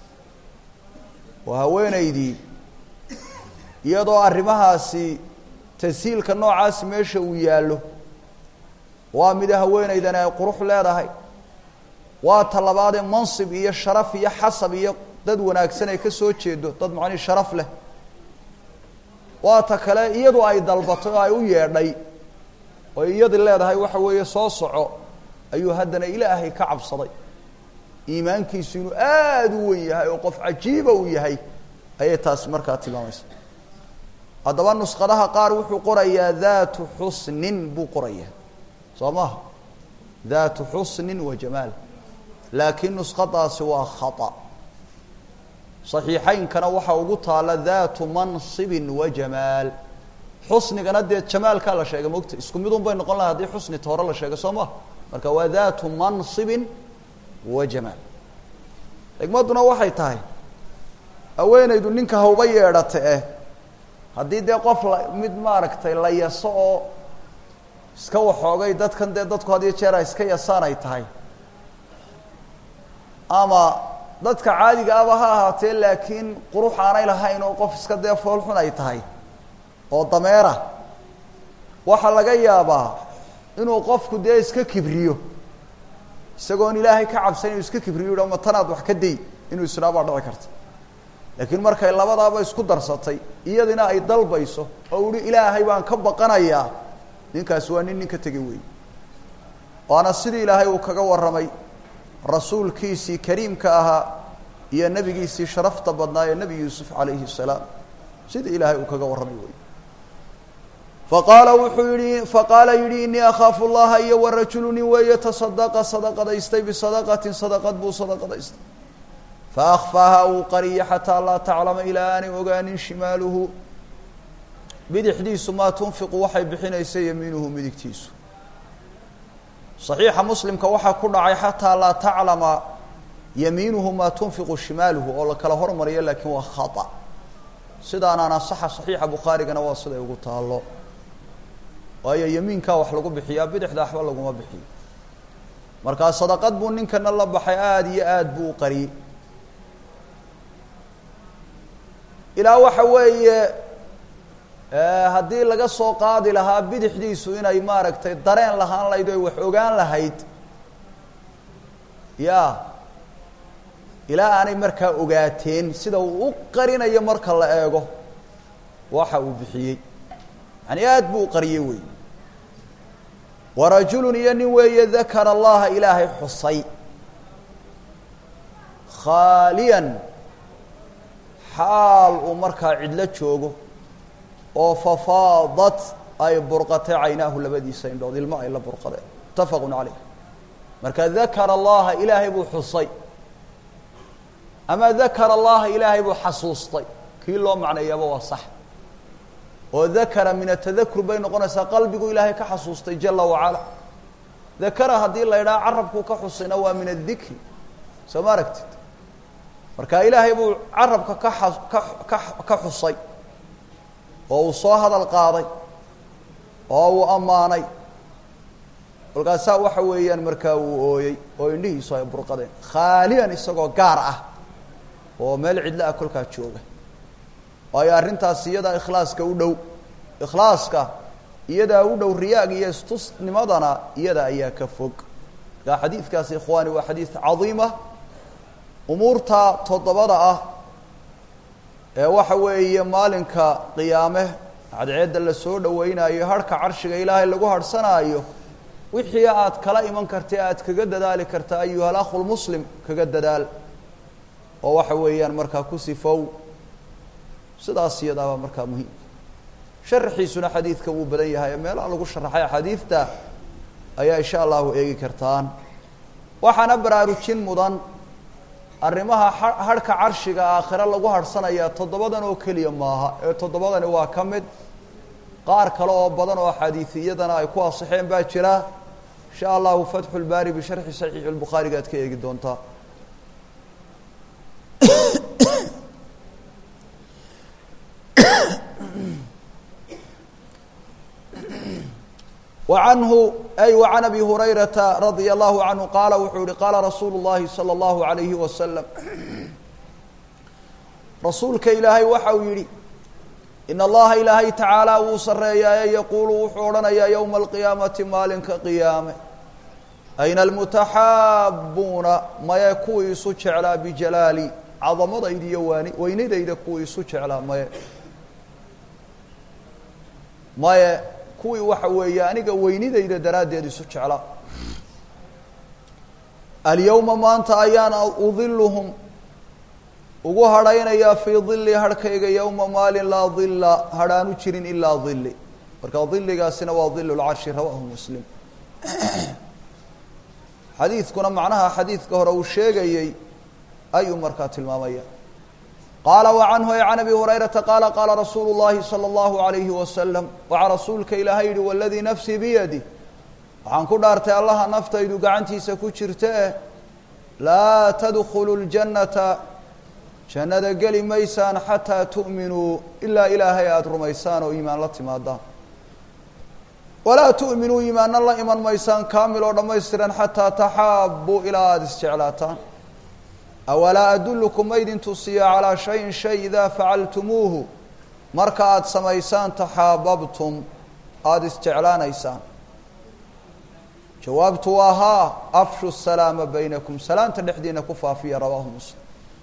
waa haweeneydii iyadoo arrimahaasi tashiilka noocaasi meesha uu yaallo waa mida haweenaydani ay qurux leedahay waa ta labaadee mansib iyo sharaf iyo xasab iyo dad wanaagsan ay ka soo jeedo dad macnii sharaf leh waa ta kale iyadu ay dalbatay oo ay u yeedhay oo iyadi leedahay waxa weeye soo soco ayuu haddana ilaahay ka cabsaday iimaankiisu inuu aada u wen yahay oo qof cajiiba uu yahay ayay taasi markaa tilmaamaysa haddaba nusqadaha qaar wuxuu qorayaa daatu xusnin buu qorayaa soo maha daatu xusnin wa jamaal laakiin nusqadaasi waa khata saxiixaynkana waxaa ugu taala daatu mansibin wa jamaal xusnigana dee jamaalkaa la sheegay mogta isku midun bay noqon lahay haddii xusnita hore la sheegay soo maha marka waa daatu mansibin wa jamaal xigmadduna waxay tahay haweenaydu ninka hawba yeedhata eh haddii dee qof la mid maaragtay la yaso oo iska waxoogay dadkan dee dadku had iyo jeer ay iska yasaan ay tahay ama dadka caadiga aba ha ahaatee laakiin qurux aanay lahayn oo qof iska dee foolxun ay tahay oo dameera waxaa laga yaabaa inuu qofku dee iska kibriyo isagoon ilaahay ka cabsan inuu iska kibriyo yidha ma tanaad wax ka day inuu isdhaa baa dhici karta laakiin markay labadaaba isku darsatay iyadina ay dalbayso oo uhi ilaahay baan ka baqanayaa ninkaasi waa nin nin ka tegay weey waana sidii ilaahay uu kaga warramay rasuulkiisii kariimka ahaa iyo nebigiisii sharafta badnaa ee nebi yuusuf calayhi الsalaam sidii ilaahay uu kaga warramay wey faqaala wuxuu yihi faqaala yidhi inii akhaafu اllaha iyo warajulu nin weeye tasadaqa sadaqadaystay bisadaqatin sadaqad buu sadaqadaystay faakfaaha uu qariya xataa laa taclama ilaa aanay ogaanin shimaaluhu bidixdiisu maa tunfiqu waxay bixinaysa yamiinuhu midigtiisu صaxiixa muslimka waxaa ku dhacay xataa laa taclama yamiinuhu maa tunfiqu shimaaluhu oo la kala hormariyo laakiin waa khata sidaanaan asaxa صaxiixa bukhaarigana waa siday ugu taalo waayo yamiinkaa wax lagu bixiyaa bidixda waxba laguma bixiyo markaa sadaqad buu ninkana la baxay aada iyo aad buu u qariyey ilaa waxa weeye haddii laga soo qaadi lahaa bidixdiisu inay maaragtay dareen lahaan lahayd o ay wax ogaan lahayd ya ilaa aanay markaa ogaateen sida uu u qarinayo marka la eego waxa uu bixiyey yani aad buu u qariyey wey warajulun iyo nin weeye dakara allaha ilaahay xusay khaaliyan xaal uu markaa cidlo joogo oo fafaadat ay burqatay caynaahu labadiisa indhood ilmo ay la burqadeen mutafaqun caleyh marka dakara allaha ilaahay buu xusay ama dakara allaha ilaahay buu xasuustay kii loo macneeyaaba waa sax oo dakara min atadakur bay noqonaysaa qalbigu ilaahay ka xasuustay jala wacala dakara haddii la idhaha carabkuu ka xusayna waa min adikri soo ma aragtid marka ilaahay buu carabka ka a ka ka ka xusay oo uu soo hadal qaaday oo uu ammaanay kolkaasaa waxa weeyaan markaa uu ooyey oo indhihiisu ay burqadeen khaaliyan isagoo gaar ah oo meel cidlo ah kolkaa jooga waayo arrintaas iyadaa ikhlaaska u dhow ikhlaaska iyadaa u dhow riyaag iyo istusnimadana iyada ayaa ka fog markaa xadiidkaasi ikhwaani waa xadiid cadiima umuurta toddobada ah ee waxa weeye maalinka qiyaame cadceedda la soo dhaweynayo harhka carshiga ilaahay lagu harhsanaayo wixii aad kala iman karta aad kaga dadaali karta ayuha alakhu lmuslim kaga dadaal oo waxa weeyaan markaa ku sifow sidaas iyadaaba markaa muhiim sharaxiisuna xadiidka wuu badan yahay meelaha lagu sharaxay axaadiidta ayaa insha allahu eegi kartaan waxaana baraarujin mudan arrimaha harhka carshiga aakhire lagu harhsanayaa toddobadan oo keliya maaha ee toddobadani waa ka mid qaar kale oo badan oo axaadiisiyadana ay ku asixeen baa jira insha allahu fatxu lbaari bisharxi saxiixi lbukhaariga aad ka eegi doontaa وعنه أي وعن أبي هريرة رضي الله عنه قال وxuu hi قاaلa رasuuل اللahi صلى الله عليه وسلم rasuulka ilaahay waxa uu yihi in allaha ilaahay tacaala wuu sareeyaaye yaquulu wuxuu odhanayaa yowma alqiyaamati maalinka qiyaame ayna almutaxaabuuna maye kuwii isu jeclaa bijalaali cadamadayda iyo waani weynadayda kuwii isu jeclaa maye maye kuwii waxa weeye aniga weynidayda daraaddeed isu jeclaa alyowma maanta ayaan udiluhum ugu hadhaynayaa fii dili harhkayga yowma maalin laa dila hadhaanu jirin ilaa dili marka diligaasina waa dil lcarshi rawaahu muslim xadiidkuna macnaha xadiidka hore uu sheegayey ayuu markaa tilmaamaya qaala wa canhu ay can abi hurayrata qaala qaala rasuulu llahi salى اllahu alayhi wasalam waxaa rasuulka ilaahay yihi waladii nafsii biyadi waxaan ku dhaartay allaha naftaydu gacantiisa ku jirta eh laa tadkhulu ljannata jannada geli maysaan xataa tu'minuu ilaa ilaahay aada rumaysaan oo iimaan la timaadaan walaa tu'minuu iimaanna la iman maysaan kaamil oo dhammaystiran xataa taxaabuu ilaa aada isjeclaataan awalaa adullukum ma idin tusiya calaa shayin shay idaa facaltumuuhu marka aada samaysaan taxaababtum aada isjeclaanaysaan jawaabtu waa haa afshu salaama baynakum salaanta dhexdiina ku faafiya rawaahu muslim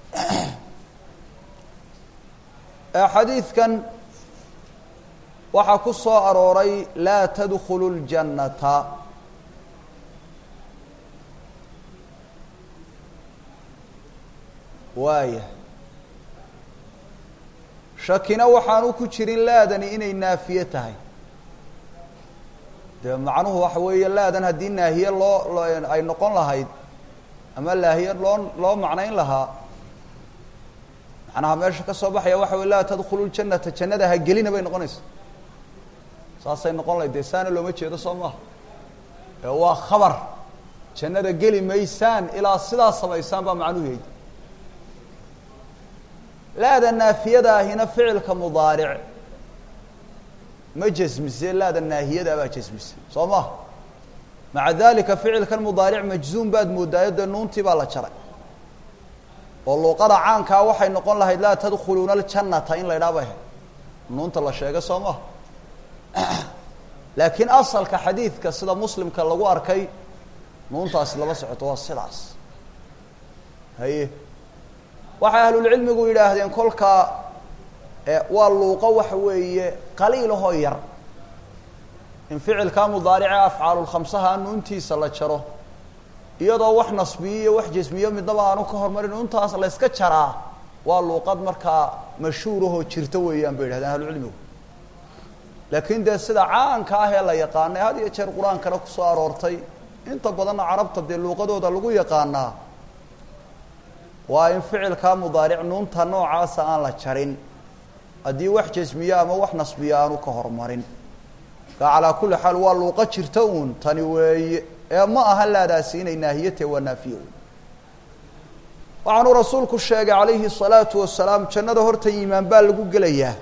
xadiidkan waxaa ku soo arooray laa tadkhulu ljannata waaya shakina waxaanu ku jirin laadani inay naafiye tahay dee macnuhu waxa weeye laadan haddii naahiye loo ay noqon lahayd ama laahiye loo loo macnayn lahaa macnaha meesha ka soo baxaya waxa wey laa tadkhulu ljanata jannada ha gelina bay noqonaysa saasay noqon lahayd dee saana looma jeedo soo maaha ee waa khabar jannada geli maysaan ilaa sidaa samaysaan baa macnuhu yahay laada naafiyada ahina ficilka mudaaric ma jasmise laada naahiyada baa jasmise soo maha maca dalika ficilkan mudaaric majzuum baad moodaayo dee nuuntii baa la jaray oo luuqada caankaa waxay noqon lahayd laa tadkhuluuna aljannata in la idhaha bay ahayd nuunta la sheega soo maha laakiin asalka xadiidka sida muslimka lagu arkay nuuntaasi lama socoto waa sidaas haye waxay ahlulcilmigu yidhaahdeen kolkaa waa luuqo waxa weeye qaliilahoo yar in ficilkaa mudaarice afcaalulkhamsaha nuuntiisa la jaro iyadoo wax nasbiyo iyo wax jasmiyo midnaba aanu ka hormarin nuuntaas la yska jaraa waa luuqad markaa mashhuurahoo jirta weeyaan bay yidhahdeen ahlucilmigu laakiin dee sida caanka ah ee la yaqaanay had iyo jeer qur-aankana kusoo aroortay inta badanna carabta dee luuqadooda lagu yaqaanaa waa in ficilkaa mudaaric nuunta noocaasa aan la jarin haddii wax jasmiyo ama wax nasbiyo aanu ka hormarin marka calaa kulli xaal waa luuqo jirta uun tani weeye ee ma aha laadaasi inay naahiyatahe waa naafiye wey waxaanuu rasuulku sheegay calayhi الsalaatu wasalaam jannada horta iimaan baa lagu gelayaa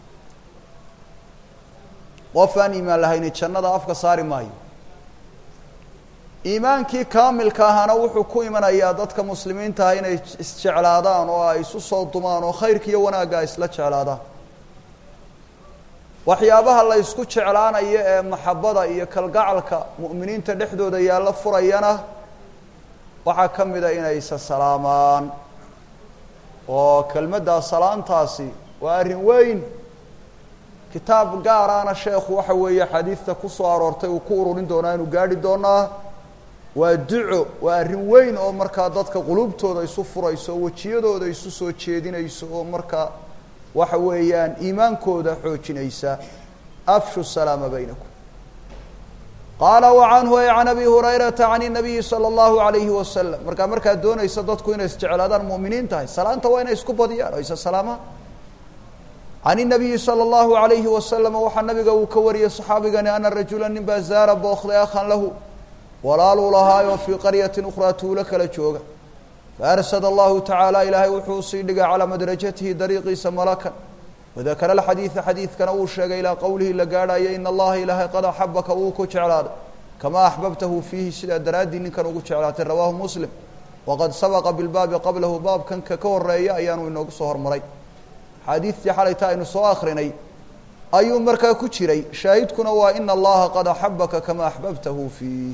qof aan iimaan lahayni jannada afka saari maayo iimaankii kaamilka ahaana wuxuu ku imanayaa dadka muslimiinta ah inay isjeclaadaan oo ay isu soo dumaan oo khayrka iyo wanaagga ay isla jeclaadaan waxyaabaha la ysku jeclaanayo ee maxabada iyo kalgacalka mu'miniinta dhexdooda yaalla furayana waxaa ka mida inay isa salaamaan oo kelmaddaa salaantaasi waa arrin weyn kitaab gaaraana sheekhu waxa weeye xadiidta ku soo aroortay uu ku ururin doonaa inuu gaadhi doonaa waa duco waa arrin weyn oo markaa dadka qulubtooda isu furayso oo wejiyadooda isu soo jeedinayso oo markaa waxa weeyaan iimaankooda xoojinaysa afshu salaama baynakum qaala wa canhu ay can abi hurayrata can الnabiyi salى اllahu alayhi wasalam markaa markaad doonaysa dadku inay isjeclaadaan mu'miniin tahay salaanta waa inay isku badiyaan oo isa salaamaan can الnabiyi salى اllahu alayhi wasalam waxaa nabiga uu ka wariyey صaxaabigani ana rajula nin baa zaara bookday akhan lahu walaaluu lahaayoo fii qaryatin ukhraa tuulo kala jooga faarsad allahu tacaala ilaahay wuxuu sii dhigay calaa madrajatihi dariiqiisa malakan wadakara alxadiida xadiidkana uu sheegay ilaa qowlihi la gaadhayo ina allaha ilaahay qad axabaka wuu ku jeclaaday kamaa axbabtahu fiihi sidaa daraaddii ninkan ugu jeclaatay rawaahu muslim waqad sabaqa bilbaabi qablahu baabkanka ka horeeya ayaanu inoogu soo hormaray xaadiidtii xalayta aynu soo akrinay ayuu markaa ku jiray shaahidkuna waa ina allaha qad axabaka kama axbabtahu fiih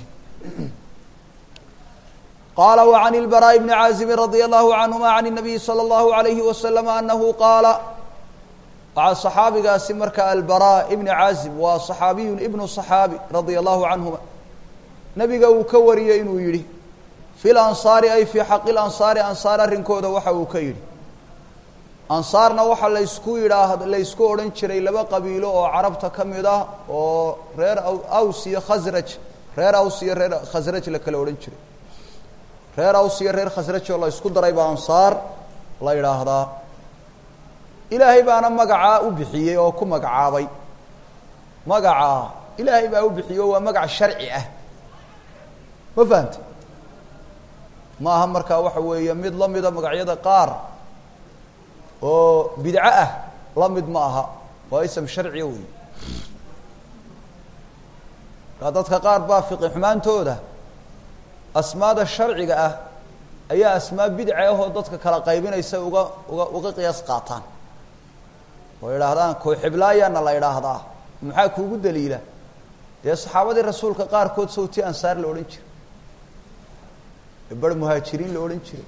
qaala وعan الbarاء بn cاaزibi radي الlahu canهuma عan الnabiyi slى الlahu عalayhi waslm anahu qaala waxaa صaxaabigaasi marka albara ibn caazib waa صaxaabiyu ibnu صaxaabi radia allahu canhuma nabiga uu ka wariyey inuu yihi fi lansaari ay fii xaqi lansaari ansaar arrinkooda waxa uu ka yidhi ansaarna waxaa laysku yidhaah laysku odhan jiray laba qabiilo oo carabta ka mid ah oo reer aws iyo khasraj reer aws iyo reer khasraj la kala odhan jiray reer aws iyo reer khasraj oo la ysku daray baa ansaar la yidhaahdaa ilaahay baana magacaa u bixiyey oo ku magacaabay magacaa ilaahay baa u bixiyey oo waa magac sharci ah ma fahante ma aha markaa waxa weeye mid la mida magacyada qaar oo bidco ah la mid ma aha waa ism sharciya wey markaa dadka qaar baa fiqi xumaantooda asmaada sharciga ah ayaa asmaa bidca ahoo dadka kala qaybinaysa uga uga uga qiyaas qaataan oo idhaahdaan kooxiblaayana la idhaahdaa maxaa kuugu daliila dee saxaabadii rasuulka qaarkood sawti ansaar la odhan jiray bar muhaajiriin la odhan jiray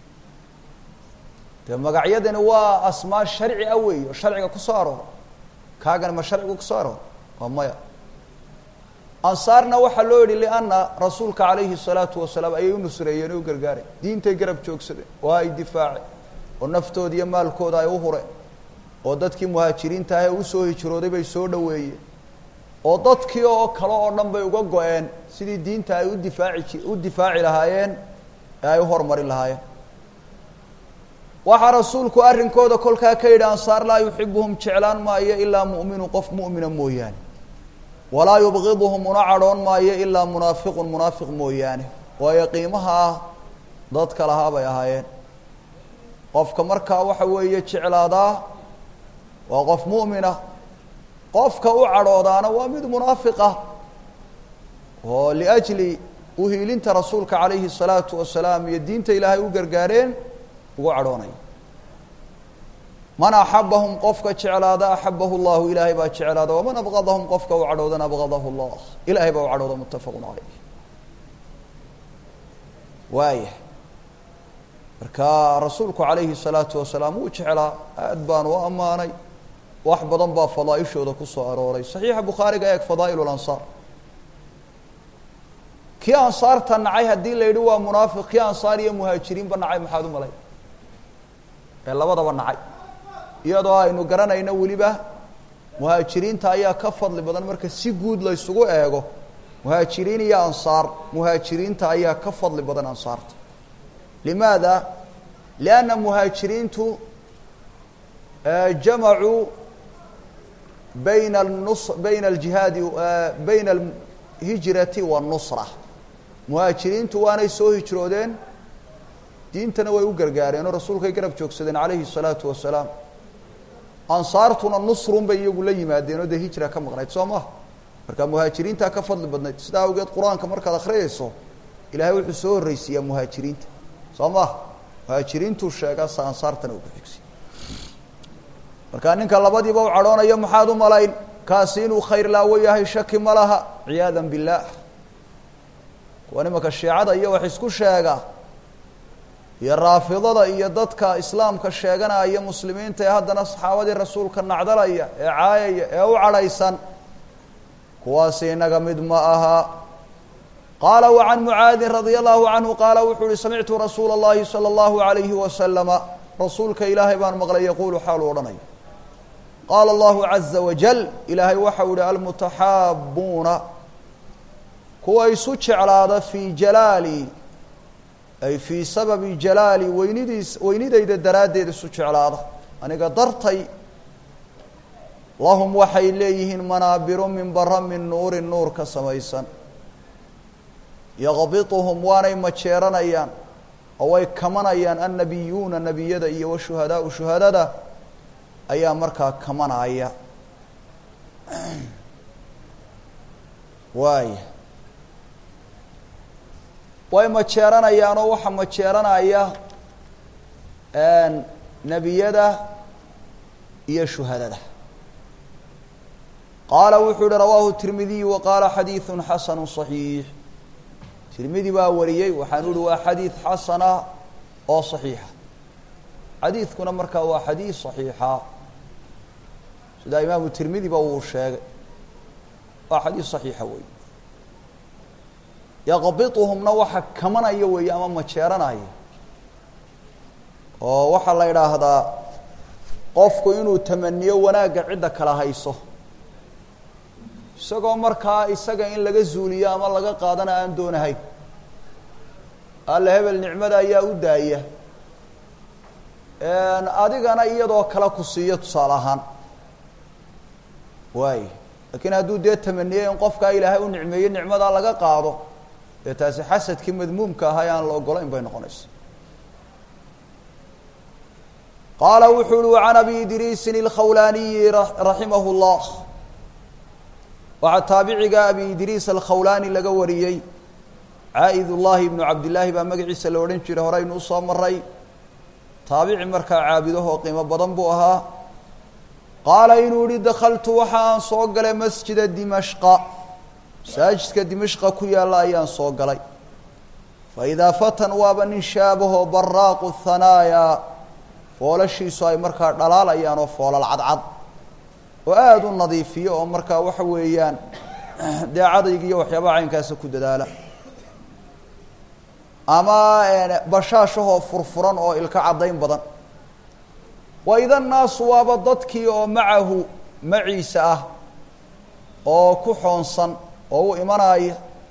dee magacyadani waa asmaa sharci ah wey oo sharciga kusoo aroora kaagani ma sharcigu kusoo aroora waa maya ansaarna waxaa loo yihi lianna rasuulka calayhi الsalaatu wasalaam ayay u nusreeyeen oo u gargaareen diintay garab joogsadeen oo ay difaaceen oo naftooda iyo maalkooda ay u hureen oo dadkii muhaajiriinta ah ee usoo hijrooday bay soo dhoweeyeen oo dadkii oo kale oo dhan bay uga go-een sidii diinta ay u difaaci u difaaci lahaayeen ee ay u horumarin lahaayeen waxaa rasuulku arrinkooda kolkaa ka yidhi ansaar laa yuxibuhum jeclaan maayo ilaa mu'minu qof mu'mina mooyaane walaa yubgiduhum una cadhoon maayo ilaa munaafiqun munaafiq mooyaane waayo qiimaha ah dadka lahaa bay ahaayeen qofka markaa waxa weeye jeclaadaa waa qof mu'mina qofka u cadhoodaana waa mid munaafiq ah oo liajli uhiilinta rasuulka calayhi الsalaatu wasalaam iyo diinta ilaahay u gargaareen ugu cadhoonaya man axabahum qofka jeclaada axabahu llahu ilaahay baa jeclaada waman abgadahum qofka u cadhoodana abgadahu llah ilahay baa u cadhooda mutafaqu calayh waaya marka rasuulku calayhi الsalaatu wasalaam wuu jeclaa aad baan u ammaanay wax badan baa fadaaishooda kusoo arooray saxiixa bukhaariga eeg fadaa'il lansaar kii ansaarta nacay haddii la yidhi waa munaafiq kii ansaar iyo muhaajiriinba nacay maxaad u malay ee labadaba nacay iyadoo aynu garanayno weliba muhaajiriinta ayaa ka fadli badan marka si guud la ysugu eego muhaajiriin iyo ansaar muhaajiriinta ayaa ka fadli badan ansaarta limaada lianna muhaajiriintu jamacuu bayna nus bayna aljihaadi bayna alhijrati waannusra muhaajiriintu waanay soo hijroodeen diintana way u gargaareen oo rasuulkay garab joogsadeen calayhi الsalaatu wasalaam ansaartuna nusrun bay iyagu la yimaadeen oo dee hijra ka maqnayd soo maha marka muhaajiriintaa ka fadli badnayd sidaa awgeed qur-aanka markaad akhriyayso ilaahay wuxuu soo horreysiiyaa muhaajiriinta soo maha muhaajiriintuu sheegaa sa ansaartana uu ku xigsiy markaa ninka labadiiba u cadhoonayo maxaad u malayn kaasi inuu khayr laawo yahay shaki ma laha ciyaada biاllaah kuwa nimanka shiicada iyo wax isku sheega iyo raafidada iyo dadka islaamka sheeganaya muslimiinta ee haddana saxaabadii rasuulka nacdalaya ee caayaya ee u cadhaysan kuwaasi inaga mid ma aha qaala وعan mucaadin radي الlahu canhu qaala wuxuu uhi samictu rasuula الlahi salى الlahu عalayhi wasalama rasuulka ilaahay baan maqlay yaquulu xaaluu odhanaya qaala allahu caza wajal ilaahay waxau ihi almutaxaabuuna kuwa isu jeclaada fii jalaali ay fii sababi jalaali weynidiis weynidayda daraaddeed isu jeclaada aniga dartay lahum waxay leeyihiin manaabiru min bara min nuurin nuur ka samaysan yaqbituhum waanay majeeranayaan oo way kamanayaan annabiyuuna nebiyada iyo washuhadaau shuhadada ayaa markaa kamanaya waaya way majeeranayaan oo waxaa majeeranaya nebiyada iyo shuhadada qaala wuxuu yihi rawaahu tirmidiyu wa qaala xadiidu xasanu صaxiix tirmidi baa wariyey waxaanu ihi waa xadiid xasana oo صaxiixa xadiidkuna markaa waa xadiid صaxiixa sidaa imaamu tirmidiba uu sheegay waa xadiid صaxiixa wey yaqbiطuhumna waxa kamanaya weeye ama majeeranaya oo waxaa la idhaahdaa qofku inuu tamaniyo wanaagga cidda kala hayso isagoo markaa isaga in laga zuuliyo ama laga qaadana aan doonahayn alle hebel nicmada ayaa u daaya adigana iyadoo kale ku siiyo tusaale ahaan waay laakiin hadduu dee tamaniyey in qofkaa ilaahay u nicmeeyo nicmadaa laga qaado dee taasi xasadkii madmuumka ahaa e aan la ogolayn bay noqonaysa qaala wuxuu uhi وعan abi idriisin الkhawlaaniyi raximah الlah waxaa taabiciga abi idriis alkhawlaani laga wariyey caa'id ullahi ibnu cabdillaahi baa magaciisa la odhan jiray horeynu usoo maray taabici markaa caabidahoo qiimo badan buu ahaa qaala inuu yihi dakaltu waxa aan soo galay masjida dimashqa masaajidka dimashqa ku yaalla ayaan soo galay faidaa fatan waaba nin shaabahoo baraaqu hanaaya foolashiisu ay markaa dhalaalayaan oo foolal cadcad oo aada u nadiifiyo oo markaa waxa weeyaan dee cadayga iyo waxyaabaha caynkaasa ku dadaala ama bashaashahoo furfuran oo ilka caddayn badan wa ida naasu waaba dadkii oo macahu maciisa ah oo ku xoonsan oo u imanaya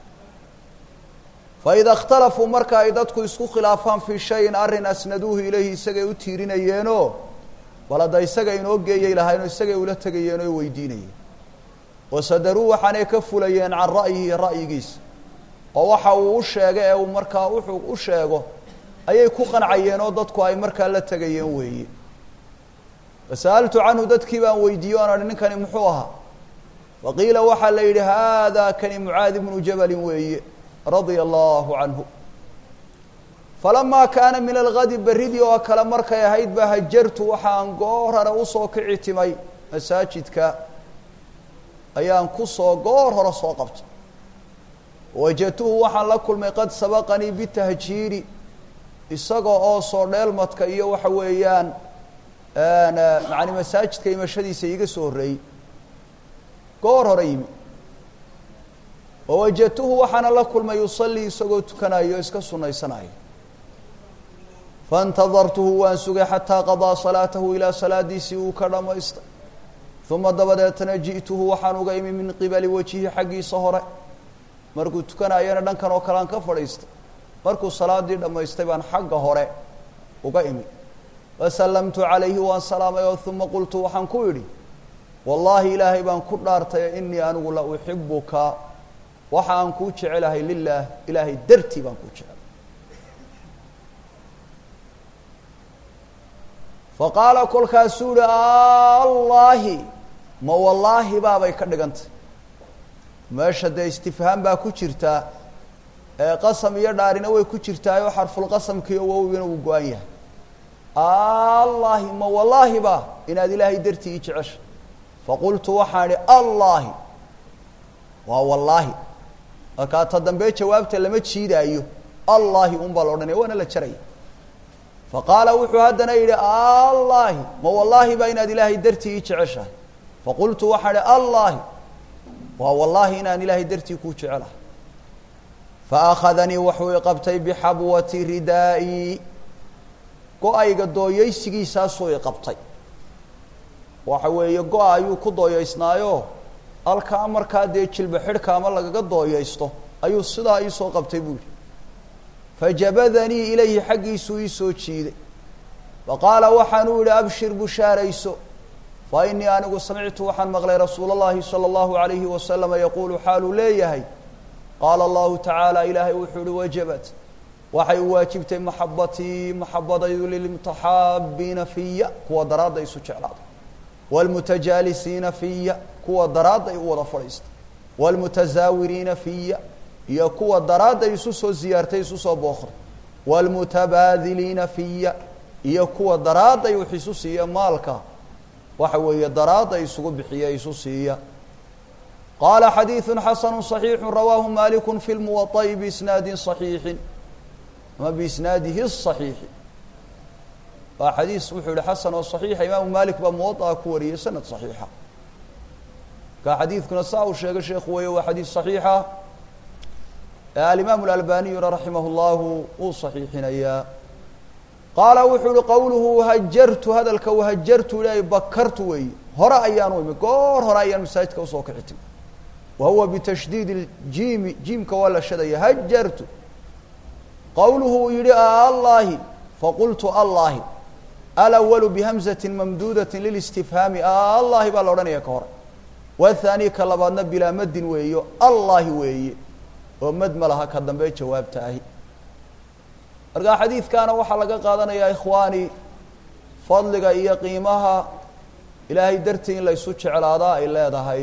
faida اkhtalafuu marka ay dadku isku khilaafaan fii shayin arrin asnaduuhu ilayhi isagay u tiirinayeenoo bal hadda isaga inoo geeyay lahaynoo isagay ula tegayeen oo weydiinayeen wasadaruu waxaanay ka fulayeen can ra'yihi ra'yigiisa oo waxa uu u sheegay ee uu markaa wuxuu u sheego ayay ku qancayeen oo dadku ay markaa la tegayeen weeye fasa'altu canhu dadkii baan weydiiye oan ahi ninkani muxuu ahaa faqiila waxaa la yidhi haada kani mucaadi bnu jabalin weeye radia allahu canhu falamaa kaana min algadi berridii oo kale markay ahayd ba hajartu waxaan goor hore usoo kici timay masaajidka ayaan kusoo goor hore soo qabtay wajadtuhu waxaan la kulmay qad sabaqanii bitahjiiri isaga oo soo dheelmadka iyo waxa weeyaan macani masaajidka imashadiisa iiga soo horreeyey goor hore yimi wawajadtuhu waxaana la kulmay yusallii isagoo tukanayo o iska sunaysanayo faاntadartuhu waan sugay xataa qadaa salaatahu ilaa salaadiisii uu ka dhammaystay uma dabadeetana ji'tuhu waxaan uga imi min qibali wajihi xaggiisa hore markuu tukanayana dhankan oo kale aan ka fadhiistay markuu salaadii dhammaystay baan xagga hore uga imi fasallamtu calayhi waan salaamay oo uma qultu waxaan ku idhi wallaahi ilaahay baan ku dhaartay inii anigu la uxibuka waxa aan kuu jecelahay lilaah ilaahay dartii baan kuu jecelahay faqaala kolkaasuu yihi allaahi ma wallaahi baabay ka dhigantay meesha dee istifhaam baa ku jirtaa ee qasam iyo dhaarina way ku jirtaayoo xarfulqasamkiiyo wowgina uu go-an yahay allaahi ma wallaahi ba inaad ilaahay dartii ii jeceshay faqultu waxaan idhi allaahi waa wallaahi markaa ta dambe jawaabta lama jiidaayo allaahi un baa la odhanaya waana la jaraya faqaala wuxuu haddana yidhi allaahi ma wallaahi baa inaad ilaahay dartii ii jeceshahay faqultu waxaan idhi allaahi waa wallaahi inaan ilaahay dartii kuu jecelahay faأkhadanii wuxuu iqabtay bixabwati ridaa'i go-ayga dooyeysigiisaasuu iqabtay waxa weeye go-a ayuu ku dooyeysnaayo halkaa markaa dee jilba xidhka ama lagaga dooyeysto ayuu sidaa iisoo qabtay buu yihi fajabadanii ilayhi xaggiisuu iisoo jiiday faqaala waxaanuu yihi abshir bushaarayso fa inii anigu samictu waxaan maqlay rasuula اllahi salى اllahu alayhi wasalama yaquulu xaaluu leeyahay qaala allahu tacaala ilaahay wuxuu uhi wajabat waxay u waajibtay maxabatii maxabadaydu lilmutaxaabiina fiya kuwa daraadda isu jeclaada wاlmutajaalisiina fiya kuwa daraadday u wada fadhiista wاlmutazaawiriina fiya iyo kuwa daraadday isu soo ziyaartay isu soo bookray wاlmutabaadiliina fiya iyo kuwa daraadday wax isu siiya maalka waxa weeye daraadda isugu bixiya isu siiya qaala xadiiثu xasanu صaxiixu rawaahu maliku fi lmuwaطa'i biisnaadi صaxiixi ama biisnaadihi الصaxiixi waa xadiis wuxuu yihi xasan oo صaxiixa imaamu malik baa muwaطa ku wariyey sanad صaxiixa ka xadiidkuna saa uu sheegay sheekhu weeye waa xadiis صaxiixa alimaamu اlalbaniyuna raximah اllahu uu صaxiixinayaa qaala wuxuu uhi qowluhu hajartu hadalka wahajartu ilaahay bakartu weeye hore ayaanu imi goor hore ayaan masaajidka usoo kici timi wa huwa bitashdiid اjiimi jiimka waa la shadaya hajartu qowluhu uu yihi allahi faqultu allahi alawalu bihamzati mamduudati lilistifhaami allahi baa la odhanaya ka hore wathani ka labaadna bilaa madin weeyo allahi weeye oo mad ma laha ka dambe jawaabta ahi markaa xadiidkaana waxaa laga qaadanayaa ikhwaani fadliga iyo qiimaha ilaahay dartii in laysu jeclaadaa ay leedahay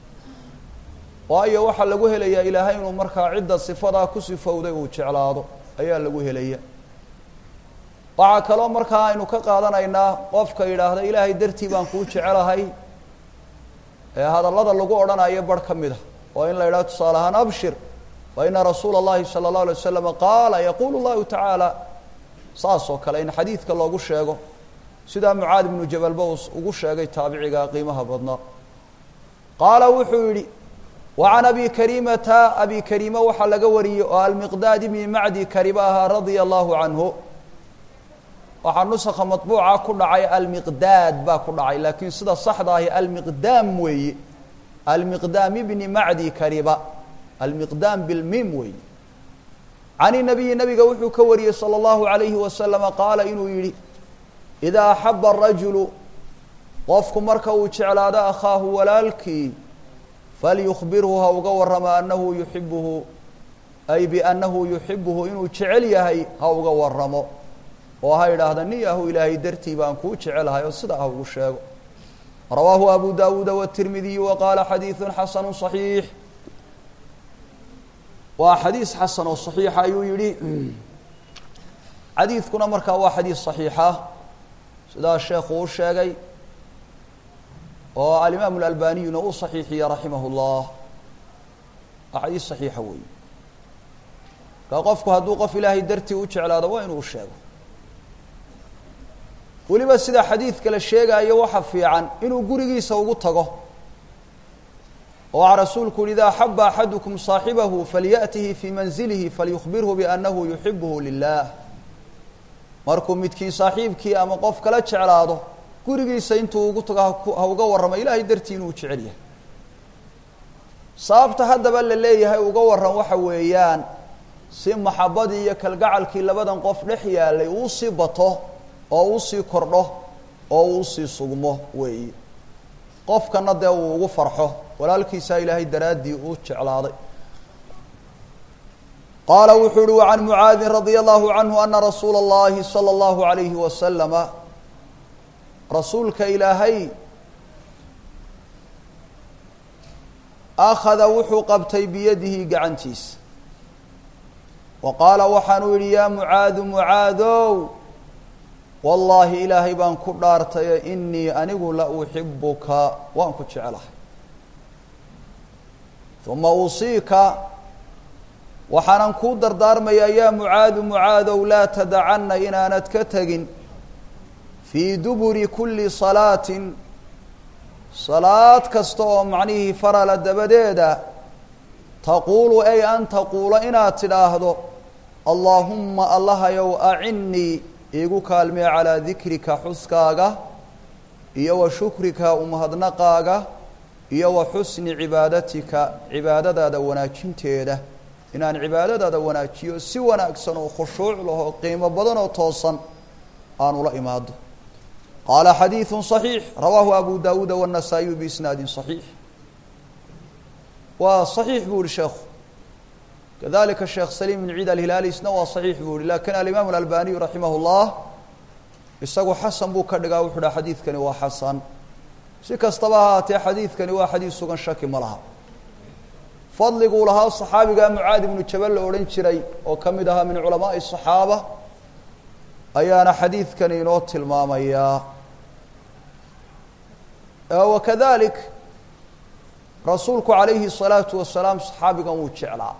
waayo waxaa lagu helayaa ilaahay inuu markaa cidda sifadaa ku sifowday uu jeclaado ayaa lagu helaya waxaa kaloo markaa aynu ka qaadanaynaa qofka yidhaahda ilaahay dartii baan kuu jecelahay ee hadallada lagu odhanayo barh ka mid a oo in la yidhaha tusaale ahaan abshir faina rasuula اllahi salى اllahu alay waslama qaala yaquulu llahu tacaala saas oo kale in xadiidka loogu sheego sidaa mucaad ibnu jabalba uu ugu sheegay taabiciga qiimaha badnaa qaala wuxuu yidhi wa can abi karimata abi karima waxaa laga wariyey oo almiqdaad ibni macdi kariba ahaa radia allahu canhu waxaa nusakha maطbuuca ku dhacay almiqdaad baa ku dhacay laakiin sida saxda ahi almiqdaam weeye almiqdaam ibni macdi kariba almiqdaam bilmim weeye can inabiyi nabiga wuxuu ka wariyey salى اllahu alayhi wasalama qaala inuu yihi idaa axaba arajulu qofku marka uu jeclaado akhaahu walaalkii falyukbirhu ha uga warrama anahu yuxibuhu ay biannahu yuxibuhu inuu jecel yahay ha uga waramo oo ha idhaahda nin yahu ilaahay dartii baan kuu jecelahay oo sidaa ha ugu sheego rawaahu abu dawuuda wالtirmidiyu wa qaala xadiiثu xasanu صaxiix waa xadiis xasan oo صaxiixa ayuu yihi xadiidkuna markaa waa xadiis صaxiixa sidaa sheekhu u sheegay oo alimaamu اlalbaniyuna uu صaxiixiye raximah اllah waa xadiis صaxiixa weeye markaa qofku hadduu qof ilaahay dartii u jeclaado waa inuu u sheego weliba sida xadiidka la sheegaayo waxa fiican inuu gurigiisa ugu tago oo waxaa rasuulku yihi ida axaba axadukum صaaxibahu falyaأtihi fii manzilihi falyukbirhu biannahu yuxibuhu lilah markuu midkiin saaxiibkii ama qof kala jeclaado gurigiisa intuu ugu tago ha uga warramo ilaahay dartii inuu jecel yahay sababta haddaba la leeyahay uga warran waxa weeyaan si maxabadii iyo kalgacalkii labadan qof dhex yaalay uu sii bato oo uu sii kordho oo uu sii sugmo weeye qofkana dee uu ugu farxo walaalkiisaa ilaahay daraaddii uu jeclaaday qaala wuxuu uhi wacan mucaadin radia allahu canhu ana rasuula اllahi salى اllahu alayhi wasalama rasuulka ilaahay akhada wuxuu qabtay biyadihi gacantiisa wa qaala waxaanuu yihi yaa mucaadu mucaadow wallaahi ilaahay baan ku dhaartaye inii anigu la uxibuka waan ku jecelahay uma usiika waxaanan kuu dardaarmayaa yaa mucaadu mucaadow laa tadacanna inaanad ka tegin fii duburi kulli salaatin salaad kasta oo macnihii farala dabadeeda taquulu ay an taquula inaad tidhaahdo allaahumma allahayow acinnii iigu kaalmee calaa dikrika xuskaaga iyo wa shukrika umahadnaqaaga iyo wa xusni cibaadatika cibaadadaada wanaajinteeda inaan cibaadadaada wanaajiyo si wanaagsan oo khushuuc lahoo qiimo badan oo toosan aan ula imaado qaala xadiiثu صaxiix rawaahu abu dawuuda wالنasaaئiyu biisnaadi صaxiix waa صaxiix buu yihi sheekhu kadalika sheekh saliim bn ciid alhilaali isna waa صaxiix buu yihi lakin alimaam اlalbaniyu raximah اllah isagu xasan buu ka dhigaa wuxu ha xadiidkani waa xasan si kastaba ahaatee xadiidkani waa xadiid sugan shaki ma laha fadliguu lahaa صaxaabiga mucaad ibnu jabal la odhan jiray oo ka mid ahaa min culamaaءi الصaxaaba ayaana xadiidkani inoo tilmaamayaa wakadalik rasuulku calayhi الsalaatu wasalaam saxaabigan wuu jeclaa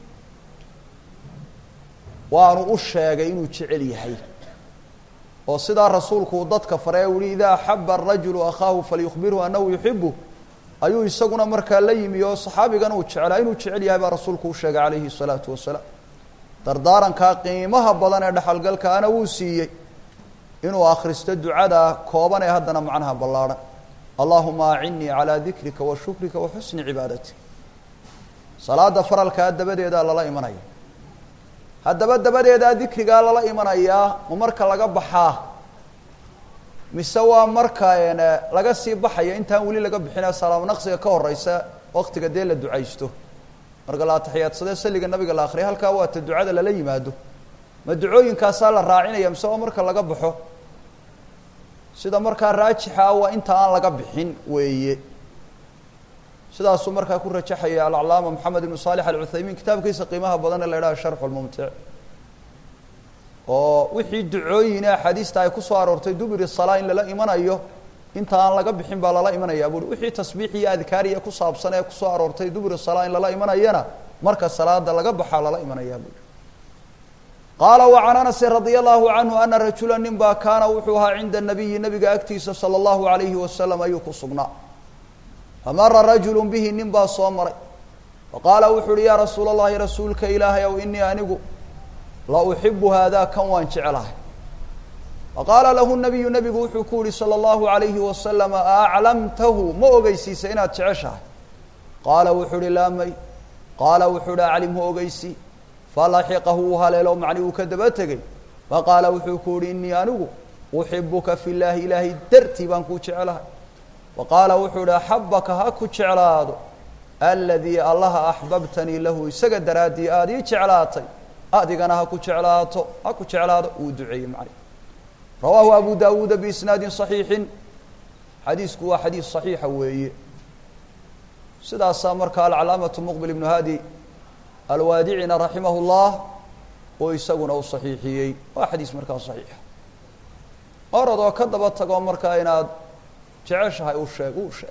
waanu u sheegay inuu jecel yahay oo sidaa rasuulku uu dadka faray uhi idaa axaba arajulu akhaahu falyukhbirhu anahu yuxibu ayuu isaguna markaa la yimi oo saxaabigan uu jeclaa inuu jecel yahay baa rasuulku u sheegay calayhi الsalaatu wasalaam dardaarankaa qiimaha badan ee dhexalgalkaana wuu siiyey inuu akhristo ducada kooban ee haddana macnaha ballaarhan allahuma acinnii calaa dikrika wa shukrika wa xusni cibaadatik salaada faralkaa dabadeedaa lala imanaya haddaba dabadeedaa dikrigaa lala imanayaa ma marka laga baxaa mise waa marka laga sii baxaya intaan weli laga bixina salaamo naqsiga ka horeysa waktiga dee la ducaysto marka la ataxiyaadsade saliga nabiga la akriya halkaa waa ta ducada lala yimaado ma ducooyinkaasaa la raacinaya mise waa marka laga baxo sida markaa raajixa waa inta aan laga bixin weeye sidaasuu markaa ku rajaxaya alcalaama moxamed ibnu saalix alcuthaymiin kitaabkiisa qiimaha badan ee la idhaha sharxu lmumtic oo wixii ducooyine axaadiista ay kusoo aroortay dubiri salaa in lala imanayo inta aan laga bixin baa lala imanayaa buui wixii tasbiix iyo adkaariya ku saabsan ee kusoo aroortay dubiri salaa in lala imanayana marka salaada laga baxaa lala imanayaa buui qaala wa can anasin radia allahu canhu ana rajula nin baa kaana wuxuu ahaa cinda nabiyi nabiga agtiisa sala allahu alayhi wasalam ayuu ku sugnaa famara rajulu bihi nin baa soo maray faqaala wuxu uhi yaa rasuula allahi rasuulka ilaahay ow inii anigu la uxibu haadaa kan waan jeclahay faqaala lahu nabiyu nabigu wuxuu ku yihi salى اllahu alayhi wasalam aaclamtahu ma ogeysiisa inaad jeceshahay qaala wuxuu uhi laa may qaala wuxuu uhi aclimhu ogeysi falaxiqahu uu haleelo macni uu ka daba tegey faqaala wuxuu ku yihi inii anigu uxibuka fi llaahi ilaahay dartii baan kuu jeclahay faqaala wuxuu ihi axabaka ha ku jeclaado aladii allaha axbabtanii lahu isaga daraaddii aada ii jeclaatay adigana ha ku jeclaato ha ku jeclaado uu duceeyey macni rawaahu abu dawuuda biisnaadin صaxiixin xadiisku waa xadiis صaxiixa weeye sidaasaa markaa alcalaamatu muqbil ibnu hadi alwaadicina raximah اllah oo isaguna u صaxiixiyey waa xadiis markaa صaxiixa orad oo ka daba tago markaa inaad jeceshahay u sheeg uu sheeg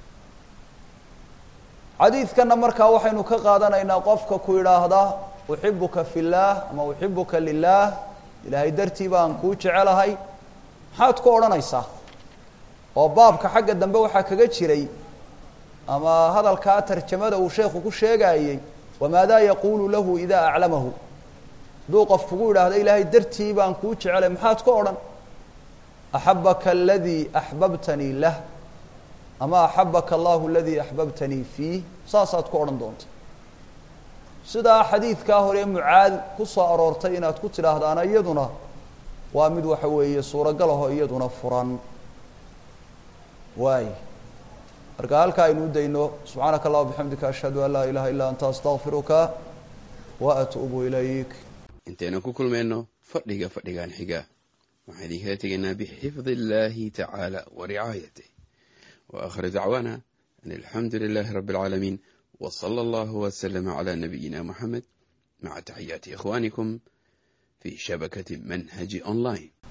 xadiidkana markaa waxaynu ka qaadanaynaa qofka ku idhaahda uxibuka fi اllaah ama uxibuka lilah ilaahay dartii baan kuu jecelahay maxaad ku odhanaysaa oo baabka xagga dambe waxaa kaga jiray ama hadalkaa tarjamada uu sheekhu ku sheegaayey wamaadaa yaquulu lahu idaa aclamahu hadduu qof kugu idhaahdo ilaahay dartii baan kuu jecelay maxaad ku odhan axabaka aladii axbabtanii lah ama axabaka allahu aladii axbabtanii fiih saasaad ku odhan doonta sidaa xadiidkaa hore mucaad ku soo aroortay inaad ku tidhaahdaana iyaduna waa mid waxa weeye suuragal aho iyaduna furan waay marka halkaa aynu u dayno subxaanaka allah bixamdika ashhadu an laa ilaha illa anta astaqfiruka wa atuubu ilayk intaynu ku kulmayno fadhiga fadhigan xiga waxaan idinkala tegaynaa bixifdi illahi tacaala wa ricaayatih wa akhir dacwaana an alxamdu lilahi rabi اlcaalamiin وصلى الله وسلم على نبينا محمد مع تحيات إخوانكم في شبكة منهج أونلاين